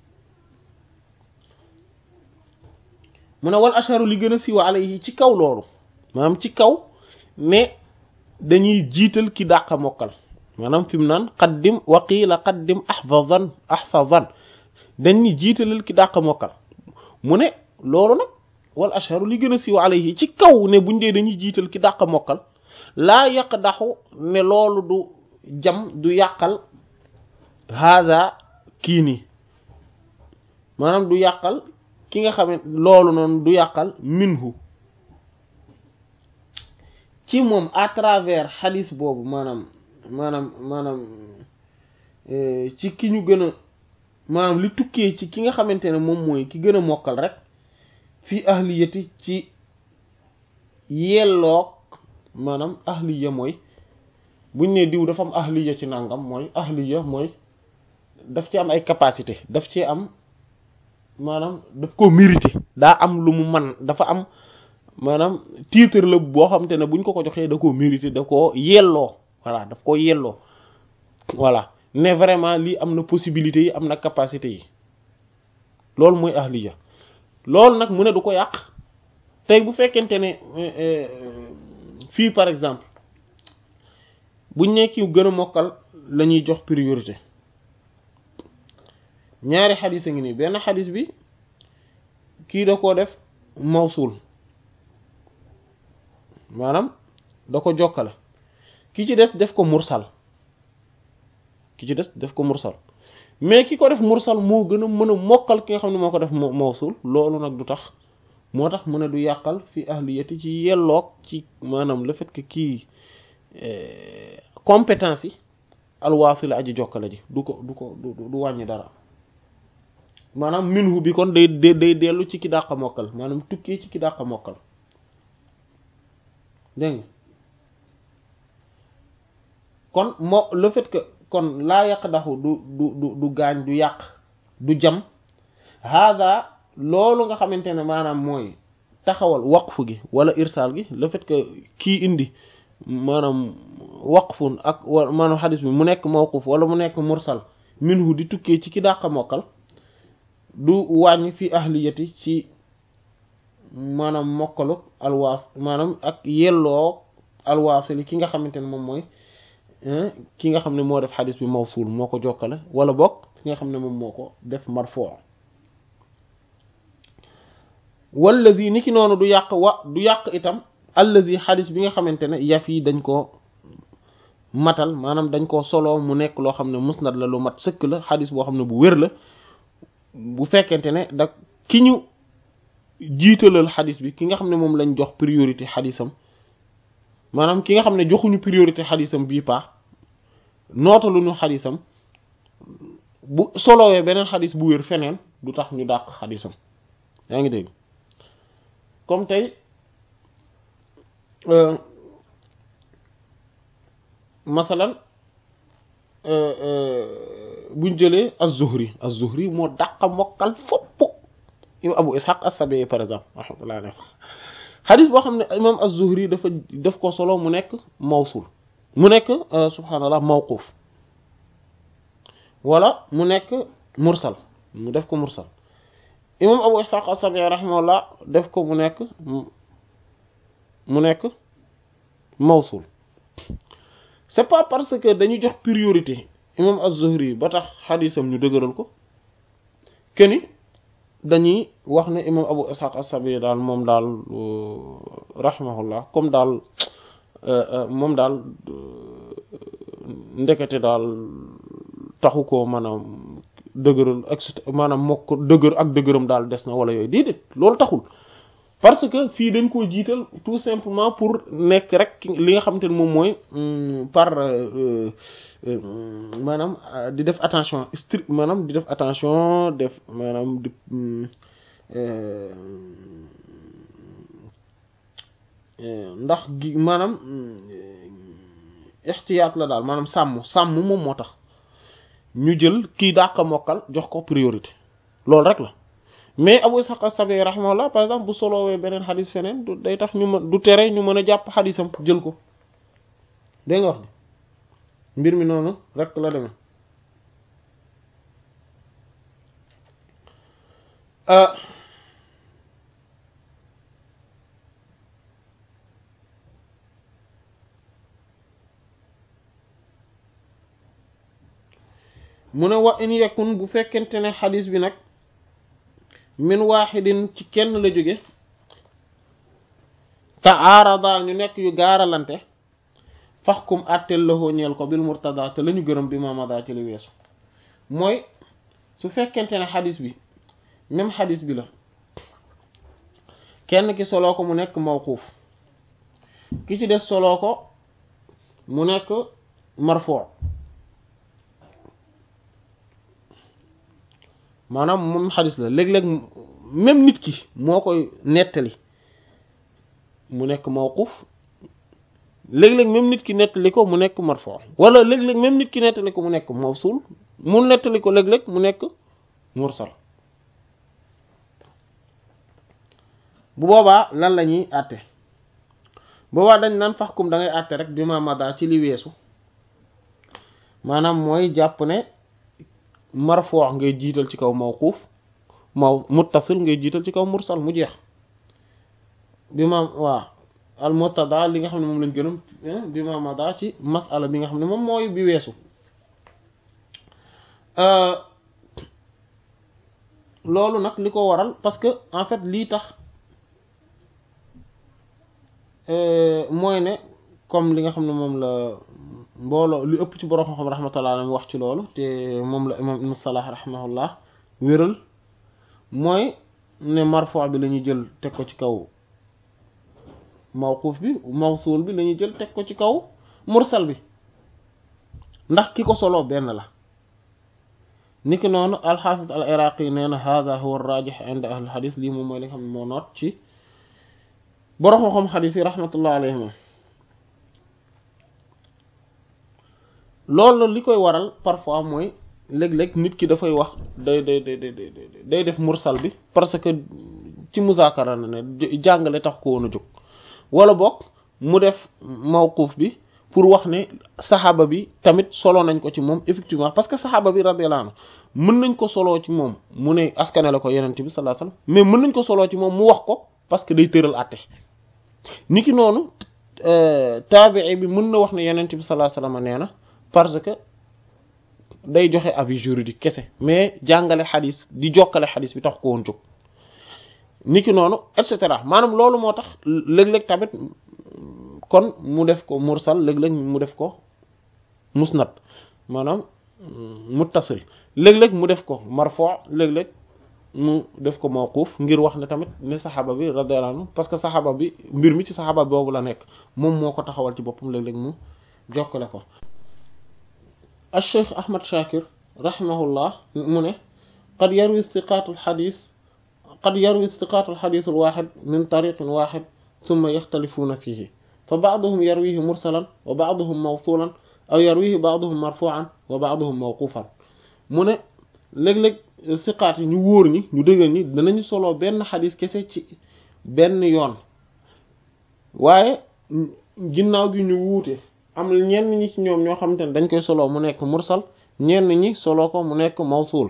mu ne wal ashharu li gën a siiw alayhi ci kaw loolu maanaam ci kaw ne dañuy jiital ki dàq mokkal maanaam fi mu naan qaddim waqiila qaddim ahfazan ahfazan dañ ni jiitalal ki dàq mokkal mu ne loolu nag wal ashharu li gën a siiw alayhi ci kaw ne buñ dee dañuy jiital ki dàq mokkal laa yaqdaxu ne loolu du jam du yàqal hada kii nii maanaam du yàqal ki nga xam ne loolu noonu du yàqal minhu ci moom à travers xadis boobu maanaam maanaam maanaam ci ki ñu gën a maanaam li tukkee ci ki nga xamante ne moom mooy ki gën a mokkal rek fii ahliyati ci yelloog maanaam ahliya mooy buñ ne diw dafa am ahliya ci nangam mooy ahliya mooy daf ci am ay capacité daf ci am maanaam daf ko mérité daa am lu mu man dafa am maanaam titre la boo xamante ne buñ ko ko joxee da koo mérité da koo yelloo voilà daf ko yelloo voilà ne vraiment lii am na possibilité yi am na capacité yi loolu mooy ahliya loolu nag mu ne du ko yàq tey bu fekkente ne fii par exemple buñ nekki gën a mokkal la ñuy jox priorité ñaari xadis a ngi nii benn xadis bi kii da koo def mawsul maanaam da ko jokkale ki ci des def ko mursal ki ci des def ko mursal mais ki ko def mursal moo gën a mën a mokkal ki nga xam ne moo ko def mawsul loolu nag du tax moo tax mu ne du yàqal fi ahliyati ci yelloog ci maanaam le fait que kii compétence yi alwaasi la aji jokkale ji du ko du ko du wàññi dara maanaam minhu bi kon day day dellu ci ki dàq mokkal maanaam tukkee ci ki dàq mokkal dégg nga kon moo le fait que kon laa yàq daxu du du du du gaañ du yàq du jam hada loolu nga xamante ne maanaam mooy taxawal waqfu gi wala irsaal gi le fait que kii indi maanaam waqfun ak wa maanaam xadis bi mu nekk mawquf wala mu nekk mursal minhu di tukkee ci ki dàq mokkal du wàññi fi ahliyati ci maanaam mokkalu alwaas maanaam ak yelloo alwaasili ki nga xamante ne moom mooy ki nga xam ne moo def xadis bi mawsul moo ko jokkale wala bokk ki nga xam ne moom moo ko def marfuu wallazi ni ki noonu du yàq wa du yàq itam allazi xadis bi nga xamante ne yaf yi dañ koo matal maanaam dañ koo solo mu nekk loo xam ne musnad la lu mat sëkk la xadis boo xam ne bu wér la bu fekkente ne da ki ñu jiitalal xadis bi ki nga xam ne moom lañ jox priorité xadisam maanaam ki nga xam ne joxuñu priorité xadisam bii paax nootaluñu xadisam bu solowee beneen xadis bu wér feneen du tax ñu dàq xadisam yaa ngi dégg comme tey masalan buñ jëlee az-Zuhri az-Zuhri moo dàqa mokkal fopp imam Abu Ishaq as-Sabi'i par exemple rahmatullah alayhi xadis boo xam ne imam az-Zuhri dafa def ko solo mu nekk mawsul mu nekk subhaanallah mawquf wala mu nekk mursal mu def ko mursal imam Abu Ishaq as-Sabi'i rahimahullah def ko mu nekk mu nekk mawsul c'est pas parce que dañu jox priorité imam az-Zuhri ba tax xadisam ñu dëgëral ko keni dañuy wax ne imam Abu Ishaq as-Sabi'i daal moom daal rahimahullah comme daal moom daal ndekete daal taxu ko maanaam dëgëral ak maanaam mokk dëgër ak dëgëram daal des na wala yooyu déedéet loolu taxul parce que fii dañ koo jiital tout simplement pour nekk rek li nga xamante ne moom mooy par maanaam di def attention strict maanaam di def attention def maanaam di ndax gi maanaam ixtiyaat la daal maanaam sàmm sàmm moom moo tax ñu jël kii dàq mokkal jox ko priorité loolu rek la mais Abu Ishaq as-Sabi'i rahimahullah par exemple bu solowee beneen xadis feneen du day tax ñu mën du tere ñu mën a jàpp xadisam jël ko dégg nga wax ni mbir mi noonu rek la demee mu ne wa in yakun bu fekkente ne xadis bi nag min waaxidin ci kenn la jóge te aarada ñu nekk yu gaaralante faxkum àtteel la ñeel ko bil murtada te la ñu gërëm bi mamada ci li weesu mooy su fekkente ne xadis bi même xadis bi la kenn ki soloo ko mu nekk mawquuf ki ci des soloo ko mu nekk marfuu maanaam moom xadis la léeg-léeg même nit ki moo koy nettali mu nekk mawquf léeg-léeg même nit ki nettali ko mu nekk marfu wala léeg-léeg même nit ki nettali ko mu nekk mawsul mu nettali ko léeg-léeg mu nekk mursal bu boobaa lan la ñuy àtte boobaa dañ naan faxkum da ngay àtte rek bi ma mada ci li weesu maanaam mooy jàpp ne marfu ngay jiital ci kaw mawquuf maw muttasil ngay jiital ci kaw mursal mu jeex bi ma waa al murtada li nga xam ne moom lañ gënam bi ma mada ci masala bi nga xam ne moom mooy bi weesu loolu nag li ko waral parce que en fait lii tax mooy ne comme li nga xam ne moom la mbooloo li ëpp ci borom xam-xam rahmatullah alayhi wax ci loolu te moom la imam ibn Salah rahimahullah wéral mooy ne marfu bi la ñuy jël teg ko ci kaw mawquuf bi mawsuul bi la ñuy jël teg ko ci kaw mursal bi ndax ki ko solo benn la niki noonu alxaafis al iraqi nee na hada huwa rajih inda ahli xadis lii moom mooy li nga xam ne moo noot ci borom xam-xam xadis yi rahmatullah alayhim loolu li koy waral parfois mooy léeg-léeg nit ki dafay wax day day day day def mursal bi parce que ci muzaakara na ne jàngale tax ko woon a jóg wala boog mu def mawquuf bi pour wax ne saxaaba bi tamit solo nañ ko ci moom effectivement parce que saxaaba bi radiyallahu anhu mën nañ ko soloo ci moom mu ne askane la ko yenente bi sallallahu alayhi wasallam mais mën nañ ko soloo ci moom mu wax ko parce que day tëral àtte niki noonu taabii bi mën na wax ne yenente bi sallallahu alayhi wasallam nee na parce que day joxe avis juridique kese mais jàngale xadis di jokkale xadis bi tax ko woon jóg niki noonu et cetera maanaam loolu moo tax léeg-léeg tamit kon mu def ko mursal léeg-léeg mu def ko musnad maanaam muttasil léeg-léeg mu def ko marfu léeg-léeg mu def ko mawquf ngir wax ne tamit ne saxaaba bi radiyallahu anhu parce que saxaaba bi mbir mi ci saxaaba boobu la nekk moom moo ko taxawal ci boppam léeg-léeg mu jokkale ko الشيخ أحمد شاكر رحمه الله من قد يروي الثقات الحديث qad yarwi thiqaat alxadis alwaxid min tariqin waxid thumma yaxtalifuuna fihi fa baaduhum yarwihi mursalan wa baaduhum mawsulan aw yarwihi baaduhum marfuan wa baaduhum mawqufan mu ne léeg-léeg siqaat yi ñu wóor ñi ñu dëggal ñi danañu soloo benn xadis kese ci benn yoon waaye ginnaaw gi ñu wuute am ñenn ñi ci ñoom ñoo xamante ne dañ koy soloo mu nekk mursal ñenn ñi soloo ko mu nekk mawsul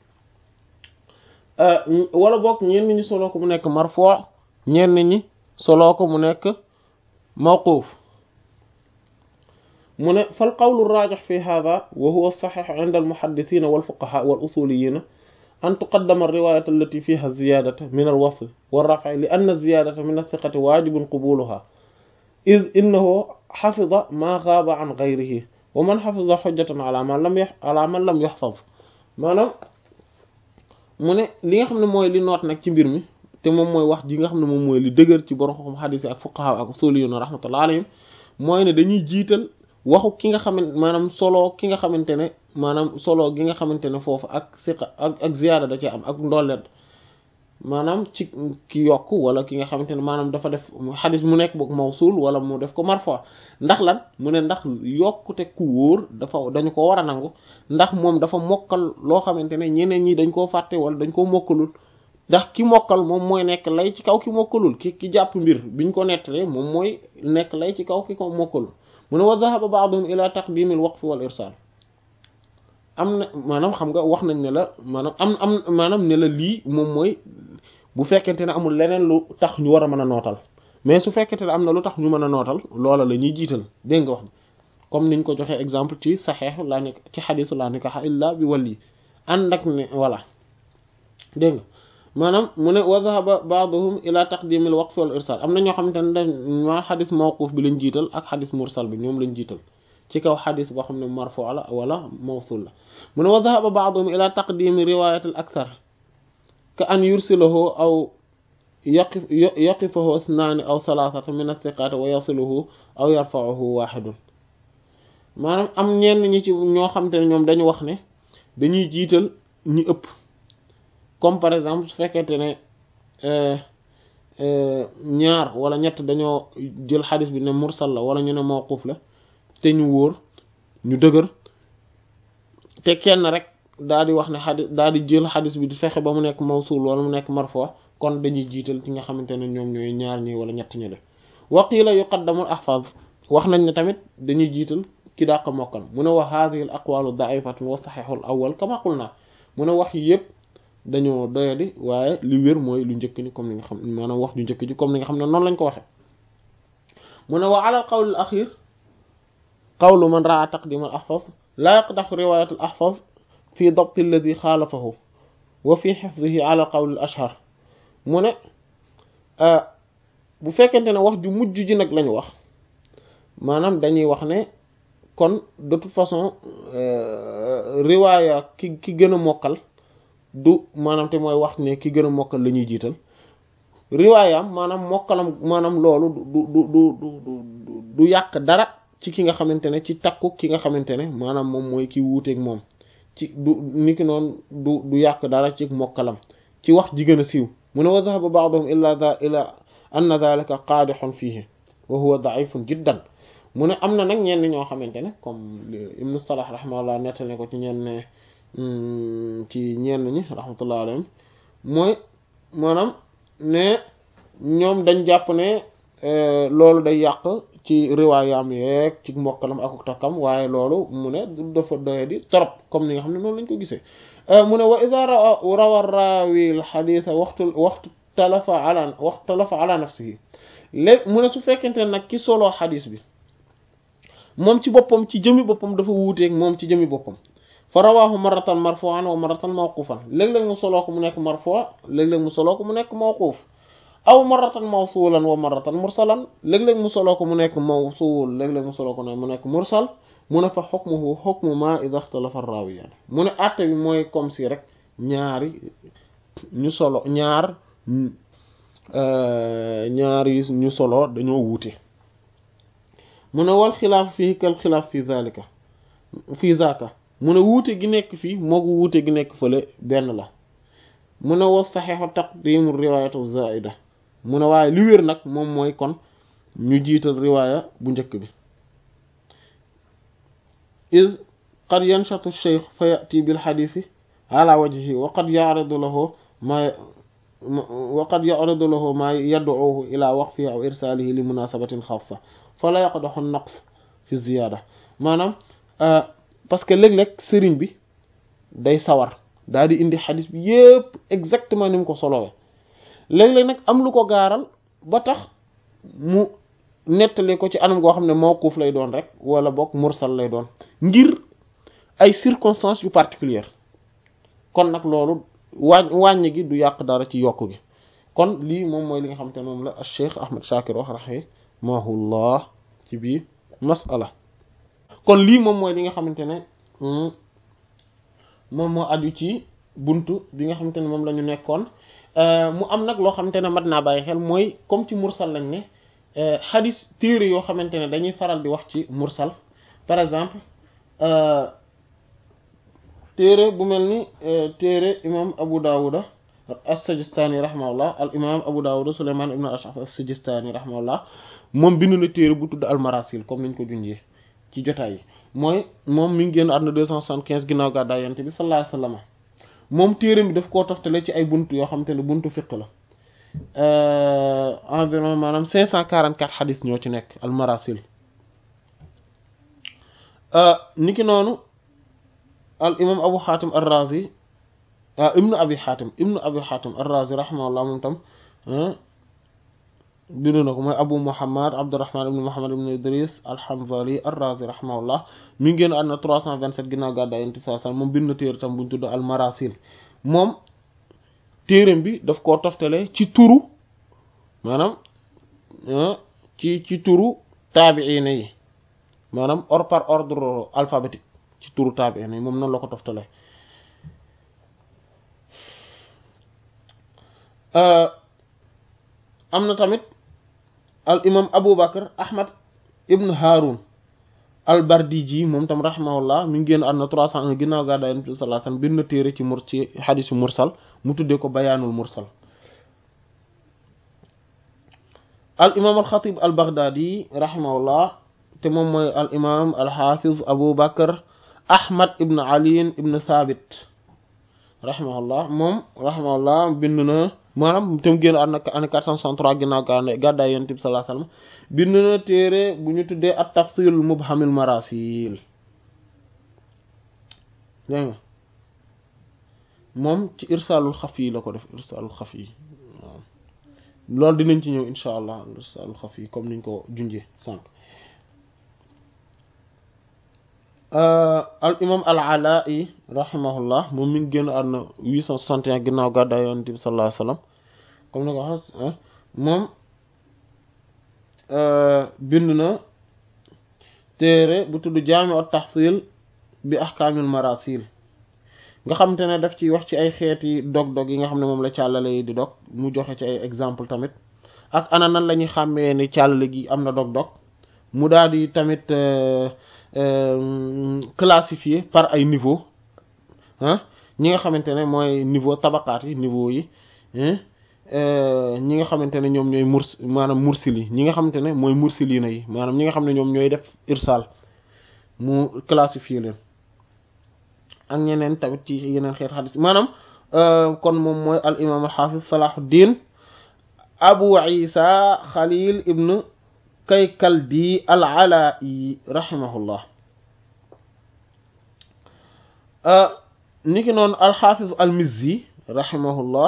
wala boog ñenn ñi soloo ko mu nekk marfu ñenn ñi soloo ko mu nekk mawquuf mu ne fal qawlu raajix fi hada wa huwa saxiix inda almuhaddisina walfuqaha wal usuliyina an tuqaddama alriwayat allati fiha ziyadata min alwasl walrafci li anna ziyadata min athiqati waajibun qubuluha id innahu xafida ma gaaba an gayrihi wa man xafida xujjatan ala man lam ala man lam yaxfaz maanaam mu ne li nga xam ne mooy li noot nag ci mbir mi te moom mooy wax ji nga xam ne moom mooy li dëgër ci borom xam xadis yi ak fuqaha ak usuliyuna rahmatullah alayhim mooy ne dañuy jiital waxu ki nga xamante maanaam solo ki nga xamante ne maanaam solo gi nga xamante ne foofu ak siqa ak ak ziyaada da ci am ak ndolleet maanaam ci ki yokk wala ki nga xamante ne maanaam dafa def xadis mu nekk boog mawsul wala mu def ko marfo ndax lan mu ne ndax yokkute ku wóor dafa dañu ko war a nangu ndax moom dafa mokkal loo xamante ne ñeneen ñi dañ koo fàtte wala dañ koo mokkalul ndax ki mokkal moom mooy nekk lay ci kaw ki mokkalul ki ki jàpp mbir biñ ko nettalee moom mooy nekk lay ci kaw ki ko mokkalul mu ne wa dhahaba ba'dhum ila taqdim al waqf wal irsal am na maanaam xam nga wax nañ ne la maanaam am am maanaam ne la lii moom mooy bu fekkente ne amul leneen lu tax ñu war a mën a nootal mais su fekkente ne am na lu tax ñu mën a nootal loola la ñuy jiital dégg nga wax comme niñ ko joxee exemple ci saxeexu laa nekk ci xadisu laa nikaha illa bi wali ànd ak ne voilà dégg nga maanaam mu ne wa dhahaba ba'dhum ila taqdim al waqf wal irsal am na ñoo xamante ne dañ ma xadis mawquf bi lañ jiital ak xadis mursal bi ñoom lañ jiital ci kaw xadis boo xam ne marfu la wala mawsul la mu ne wa dhahaba ba'dhum ila taqdim riwayat al akthar ka an yursilahu aw yaqif yaqifahu ithnaani aw thalathata min athiqat wa yasiluhu aw yarfa'uhu wahidun maanaam am ñenn ñi ci ñoo xamante ne ñoom dañu wax ne dañuy jiital ñi ëpp comme par exemple su fekkente ne ñaar wala ñett dañoo jël xadis bi ne mursal la wala ñu ne mawquf la te ñu wóor ñu dëgër te kenn rek daal di wax ne xadis daal di jël xadis bi di fexe ba mu nekk mawsul wala mu nekk marfo kon dañuy jiital ci nga xamante ne ñoom ñooy ñaar ñi wala ñett ñi la waqila yuqaddamul ahfaz wax nañ ne tamit dañuy jiital ki dàq mokkal mu ne wa hadhihi al aqwalu da'ifatun wa sahihul awwal kama qulna mu ne wax yi yëpp dañoo doyadi waaye li wér mooy lu njëkk ni comme ni nga xam maanaam wax ju njëkk ji comme ni nga xam ne noonu lañ ko waxe mu ne wa ala al qawl al akhir qawlu man ra'a taqdim al ahfaz la yaqdahu riwayat al ahfaz fi dabt alladhi xaalafahu wa fi hifzihi ala al qawl al ashhar mu ne bu fekkente ne wax ju mujj ji nag lañu wax maanaam dañuy wax ne kon de toute façon riwaaya ki ki gën a mokkal du maanaam te mooy wax ne ki gën a mokkal la ñuy jiital riwaayam maanaam mokkalam maanaam loolu du du du du du yàq dara ci ki nga xamante ne ci takku ki nga xamante ne maanaam moom mooy ki wuuteeg moom ci du niki noonu du du yàq dara ci mokkalam ci wax ji gën a siiw mu ne wa dhahaba ba'dhum illa dha ila anna dhalika qaadihun fihi wa huwa da'ifun jiddan mu ne am na nag ñenn ñoo xamante ne comme ibnu Salah rahimahullah nettali ko ci ñenn ci ñenn ñi rahmatullah alayhim mooy maanaam ne ñoom dañ jàpp ne loolu day yàq ci riwaayam yeeg ci mokkalam ak takkam waaye loolu mu ne dafa doye di trop comme ni nga xam ne noonu lañ ko gisee mu ne wa idha rawa rawi al hadith waxtu waxtu talafa ala waxtu talafa ala nafsihi léegi mu ne su fekkente ne nag ki solo xadis bi moom ci boppam ci jëmi boppam dafa wuuteeg moom ci jëmi boppam fa rawaahu marratan marfu'an wa marratan mawqufan léeg-léeg mu soloo ko mu nekk marfu' léeg-léeg mu soloo ko mu nekk mawquf aw marratan mawsulan wa marratan mursalan léeg-léeg mu soloo ko mu nekk mawsul léeg-léeg mu soloo ko mu nekk mursal mu ne fa hukmuhu hukmu ma idha ikhtalafa ar-rawiyan mu ne àtte bi mooy comme si rek ñaari ñu solo ñaar ñaar yi ñu solo dañoo wuute mu ne wal xilaaf fii kal xilaaf fi zalika fi zaka mu ne wuute gi nekk fii moo ko wuute gi nekk fële benn la mu ne wa saxiixu taqdimu riwaayatu zaida mu ne waaye li wér nag moom mooy kon ñu jiital riwaaya bu njëkk bi id qad yanshatu cheikh fa yati bil xadiisi ala wajhihi wa qad yaridu lahu ma wa qad yaridu lahu ma yad'uhu ila waqfihi aw irsaalihi li munasabatin xaasa fala yaqdaxu naqs fi ziyaada maanaam parce que léeg-léeg sëriñ bi day sawar daal di indi xadis bi yépp exactement ni mu ko solowee léeg-léeg nag am lu ko gaaral ba tax mu nettali ko ci anam goo xam ne mawquuf lay doon rek wala boog mursal lay doon ngir ay circonstances yu particulières kon nag loolu wàññ wàññi gi du yàq dara ci yokk gi kon lii moom mooy li nga xamante ne moom la Cheikh Ahmed Shakir wax rahimahullah ci biir masala kon lii moom mooy li nga xamante ne moom moo aju ci buntu bi nga xamante ne moom la ñu nekkoon mu am nag loo xamante ne mat naa bàyyi xel mooy comme ci mursal lañ ne xadis téere yoo xamante ne dañuy faral di wax ci mursal par exemple téere bu mel ni téere imam Abu Dawuda as-Sijistani rahimahullah al imam Abu Dawuda Sulayman ibn al-Ash'ath as-Sijistani rahimahullah moom bind na téere bu tudd al-Marasil comme niñ ko junjee ci jotaay yi mooy moom mi ngi génn àdduna deux cent soixante-quinze ginnaaw gàddaay Yonent bi sallallahu alayhi wasallam moom téere bi daf koo toftale ci ay buntu yoo xamante ne buntu fiqh la environ maanaam cinq cent quarante-quatre xadis ñoo ci nekk al-Marasil niki noonu al imam Abu Hatim ar-Razi ibnu Abi Hatim ibnu Abi Hatim ar-Razi rahimahullah moom tam bind na ko mooy Abu Muhammad Abdurrahman ibn Muhammad ibn Idris al-Hanzali ar-Razi rahimahullah mi ngi génn àdduna 327 ginnaaw gàddaay Yonent bi sallallahu alayhi wasallam moom bind na téere tam bu ñu tudd al-Marasil moom téereem bi daf koo toftale ci turu maanaam ci ci turu taabi'iina yi maanaam or par ordre alphabétique ci turu taabi'iina yi moom noonu la ko toftale am na tamit al imam Abu Bakr Ahmad ibn Harun al Bardiji moom tam rahimahullah mi ngi génn àdduna 301 ginnaaw gàddaay Yonent bi sallallahu alayhi wasallam bind na téere ci mur ci xadisu mursal mu tuddee ko bayaanul mursal al imam al Xatib al Baghdadi rahimahullah te moom mooy al imam al Hafiz Abu Bakr Ahmad ibn Ali ibn Thabit rahimahullah moom rahimahullah bind na maanaam tam génn àdduna année 463 ginnaaw gàddaay Yonent bi sallallahu alayhi wasallam bind na téere bu ñu tuddee at tafsil mubhamil marasil dégg nga moom ci irsaalul xafi la ko def irsaalul xafi waaw loolu dinañ ci ñëw insha allah irsaalul xafi comme niñ ko junjee sànq al imam al alai rahimahullah moom mi ngi génn àdduna 861 ginnaaw gàddaay Yonent bi sallallahu alayhi wasallam comme ni ko wax moom bind na téere bu tudd jaami at tahsil bi ahkaamil marasil nga xamante ne daf ci wax ci ay xeeti dog-dog yi nga xam ne moom la càllale yi di dog mu joxe ci ay exemple tamit ak ana nan la ñuy xàmmee ni càllale gi am na dog-dog mu daal di tamit classifier par ay niveau ah ñi nga xamante ne mooy niveau tabaqaat yi niveau yi ñi nga xamante ne ñoom ñooy murs maanaam mursil yi ñi nga xamante ne mooy mursilina yi maanaam ñi nga xam ne ñoom ñooy def irsal mu classifier leen ak ñeneen tamit ci yeneen xeet xadis maanaam kon moom mooy al imam al xaafis salahuddin abu isa xalil ibn kaykaldi al alai rahimahullah niki noonu al xaafis al mizzi rahimahullah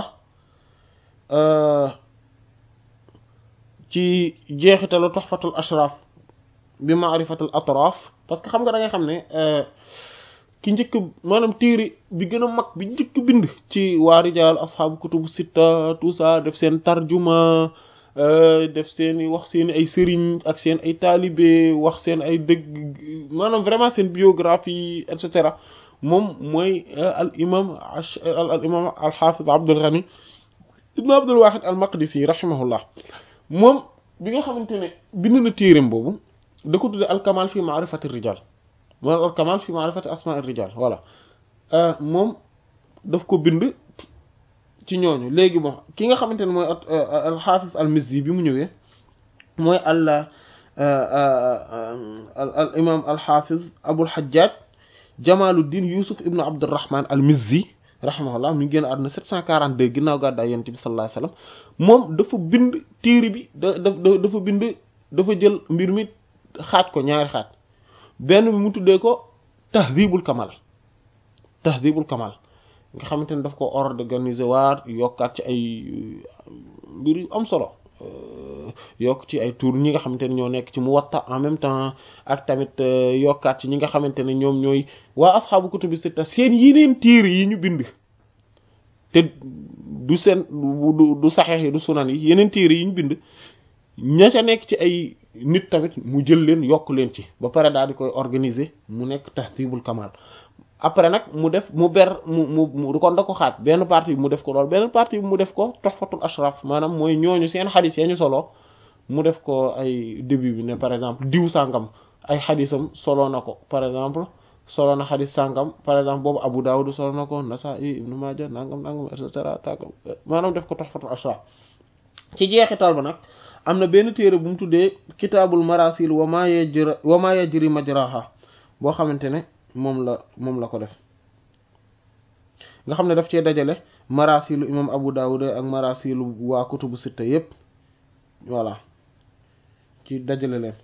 ci jeexitalu tuhfatul ashraf bi ma'rifatul atraf parce que xam nga da ngay xam ne ki njëkk maanaam téere bi gën a mag bi njëkk bind ci waa rijaal asxaabu kutubu sitta tout ça def seen tarjuma def seen i wax seen ay sëriñ ak seen ay taalibe wax seen ay dëgg maanaam vraiment seen biographie et cetera moom mooy al imam al imam al xaafid Abdul Ghani ibn Abdul Wahid al Maqdisi rahimahullah moom bi nga xamante ne bind na téereem boobu da ko tudde al kamal fi ma'rifati rijal mooy al kamal fi ma'rifati asma'i rijal voilà moom daf ko bind ci ñooñu léegi bon ki nga xamante ne mooy al-Hafiz al-Mizzi bi mu ñëwee mooy al al imam al-Hafiz Abul Hajjaj Jamaluddin Yusuf ibnu Abdurrahman al-Mizzi rahimahullah mi ngi génn àdduna 742 ginnaaw gàddaay yonent bi sallallahu alayhi wasallam moom dafa bind téere bi da dafa bind dafa jël mbir mi xaaj ko ñaari xaaj benn bi mu tuddee ko tahdhibul kamal tahdhibul kamal nga xamante ne daf ko organiser waat yokkaat ci ay mbir yu am solo yokk ci ay tour ñi nga xamante ne ñoo nekk ci Muwatta en même temps ak tamit yokkaat ci ñi nga xamante ne ñoom ñooy waa asxaabu kutubi sitta seen yeneen téere yi ñu bind te du seen du du saxeex yi du sunan yi yeneen téere yi ñu bind ña ca nekk ci ay nit tamit mu jël leen yokk leen ci ba pare daal di koy organiser mu nekk tahdhibul kamal après nag mu def mu ber mu mu mu kon da ko xaaj benn partie bi mu def ko lool benn partie bi mu def ko tuhfatul ashraf maanaam mooy ñooñu seen xadis ya ñu solo mu def ko ay début bi ne par exemple diw sàngam ay xadisam solo na ko par exemple solo na xadis sàngam par exemple boobu Abu Dawud solo na ko Nasa'i Ibn Majah nangam nangam et cetera tàggam maanaam def ko tuhfatul ashraf ci jeexital ba nag am na benn téere bu mu tuddee kitaabul marasil wa ma yajri wa ma yajri majraha boo xamante ne moom la moom la ko def nga xam ne daf cee dajale marasilu imam Abu Dawud ak marasilu waa kutubu sitta yépp voilà ci dajale leen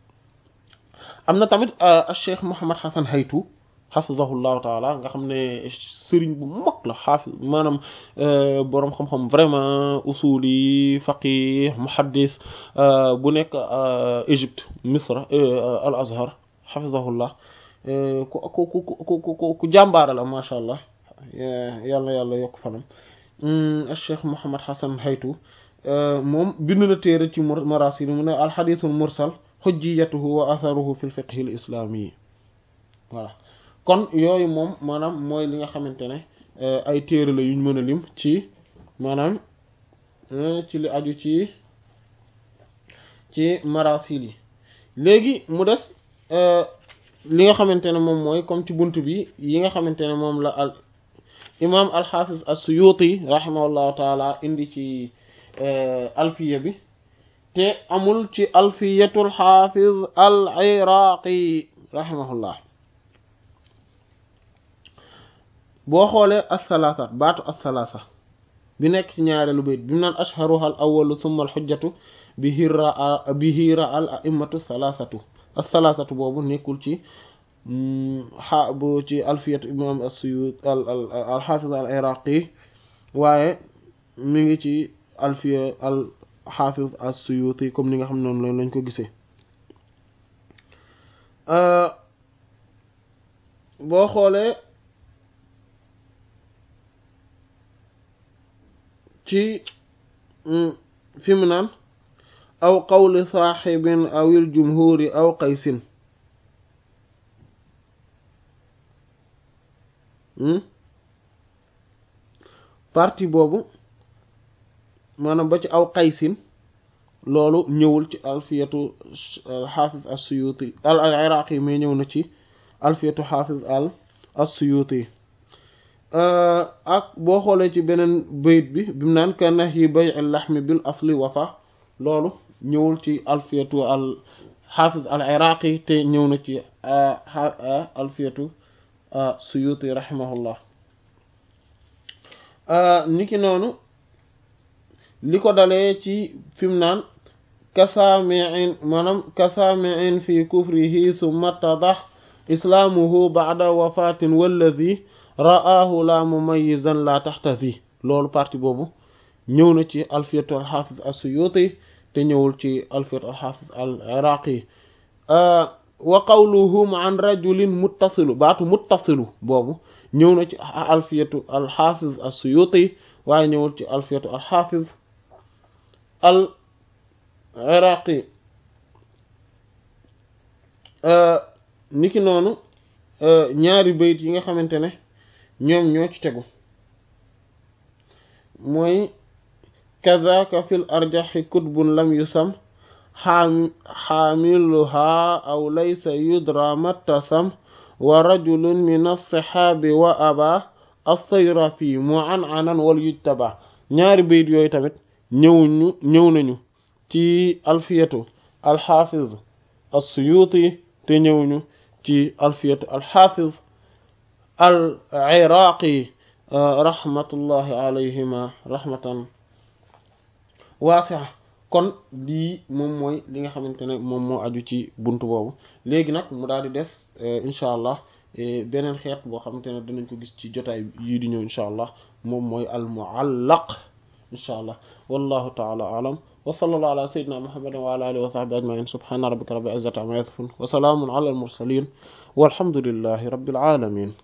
am na tamit Cheikh Mouhammad Hassan Haytu xafizahullahu taala nga xam ne sëriñ bu mag la xaafis maanaam boroom xam-xam vraiment usuli faqih muhaddis bu nekk Égypte Misra al Azhar xafizahullah ku ku ku ku ku jàmbaara la macha allah yàlla yàlla yokk fanam Cheikh Mouhammad Hassan Haytu moom bind na téere ci marasil mu ne alxadithul mursal xujjiyatuhu wa atharuhu fi lfiqhi l islami voilà kon yooyu moom maanaam mooy li nga xamante ne ay téere la yuñ mën a lim ci maanaam ci li aju ci ci marasil yi léegi mu des li nga xamante ne moom mooy comme ci bunt bi yi nga xamante ne moom la al imam alxafiz as-Suyuti rahimahullahu taala indi ci alfiya bi te amul ci alfiyatul xafiz al iraqi rahimahullah boo xoolee asalaasa baatu asalaasa bi nekk ci ñaareelu bayt bi mu naan ashharuha al awalu thumma al xujjatu bihi ra bihi ra al a'immatu salaasatu asalaasatu boobu nekkul ci xa bu ci alfiyatu imam as-Suyuti al al xafiz al iraqi waaye mi ngi ci alfiya al xafiz as-Suyuti comme ni nga xam noonu lañ ko gisee boo xoolee ci fi mu naan aw qawli saaxibin awil jumhuri aw qaysin partie boobu maanaam ba ci aw qaysin loolu ñëwul ci alfiyatu xaafiz as-Suyuti al al iraqi mais ñëw na ci alfiyatu xaafiz al as-Suyuti ak boo xoolee ci beneen bayit bi bi mu naan ka nahyi bay'i laxmi bil asli wafa loolu ñëwul ci alfiyatu al xaafiz al iraqi te ñëw na ci alfiyatu suyuti rahimahullah niki noonu li ko dalee ci fi mu naan kasaamiin maanaam kasaamiin fi kufrihi summa tadax islaamuhu ba'da wafatin wallazi ra'aahu la mumayyizan la taxtazi loolu partie boobu ñëw na ci alfiyatu alxafiz as-suyuti te ñëwul ci alfiyatu alxafiz al iraqi wa qawluhum an rajulin muttasilu baatu muttasilu boobu ñëw na ci alfiyatu alxafiz as-suyuti waaye ñëwul ci alfiyatu alxafiz al iraqi niki noonu ñaari bayit yi nga xamante ne ñoom ñoo ci tegu mooy kazaka fil arjaxi kutbun lam yusam xaamiluha aw laysa yudra mattasam wa rajulun min alsixaabi wa aba as-Sayrafi mu an anan wal yujtaba ñaari bayit yooyu tamit ñëwuñu ñëw nañu ci alfiyatu alxaafiz as-Suyuti te ñëwuñu ci alfiyatu alxaafiz al iraqi rahmatullahi alayhima rahmatan waasi'a kon lii moom mooy li nga xamante ne moom moo aju ci buntu boobu léegi nag mu daal di des incha allah beneen xeet boo xamante ne dinañ ko gis ci jotaay yii di ñëw incha allah moom mooy al muallaq incha allah wallahu taala alam wa sallallahu ala sayyidina muhammadin wa ala alihi wa sahbihi ajma'in subhana rabbika rabbil izzati amma yasifun wa salamun ala al mursalin walhamdulillahi rabbil alamin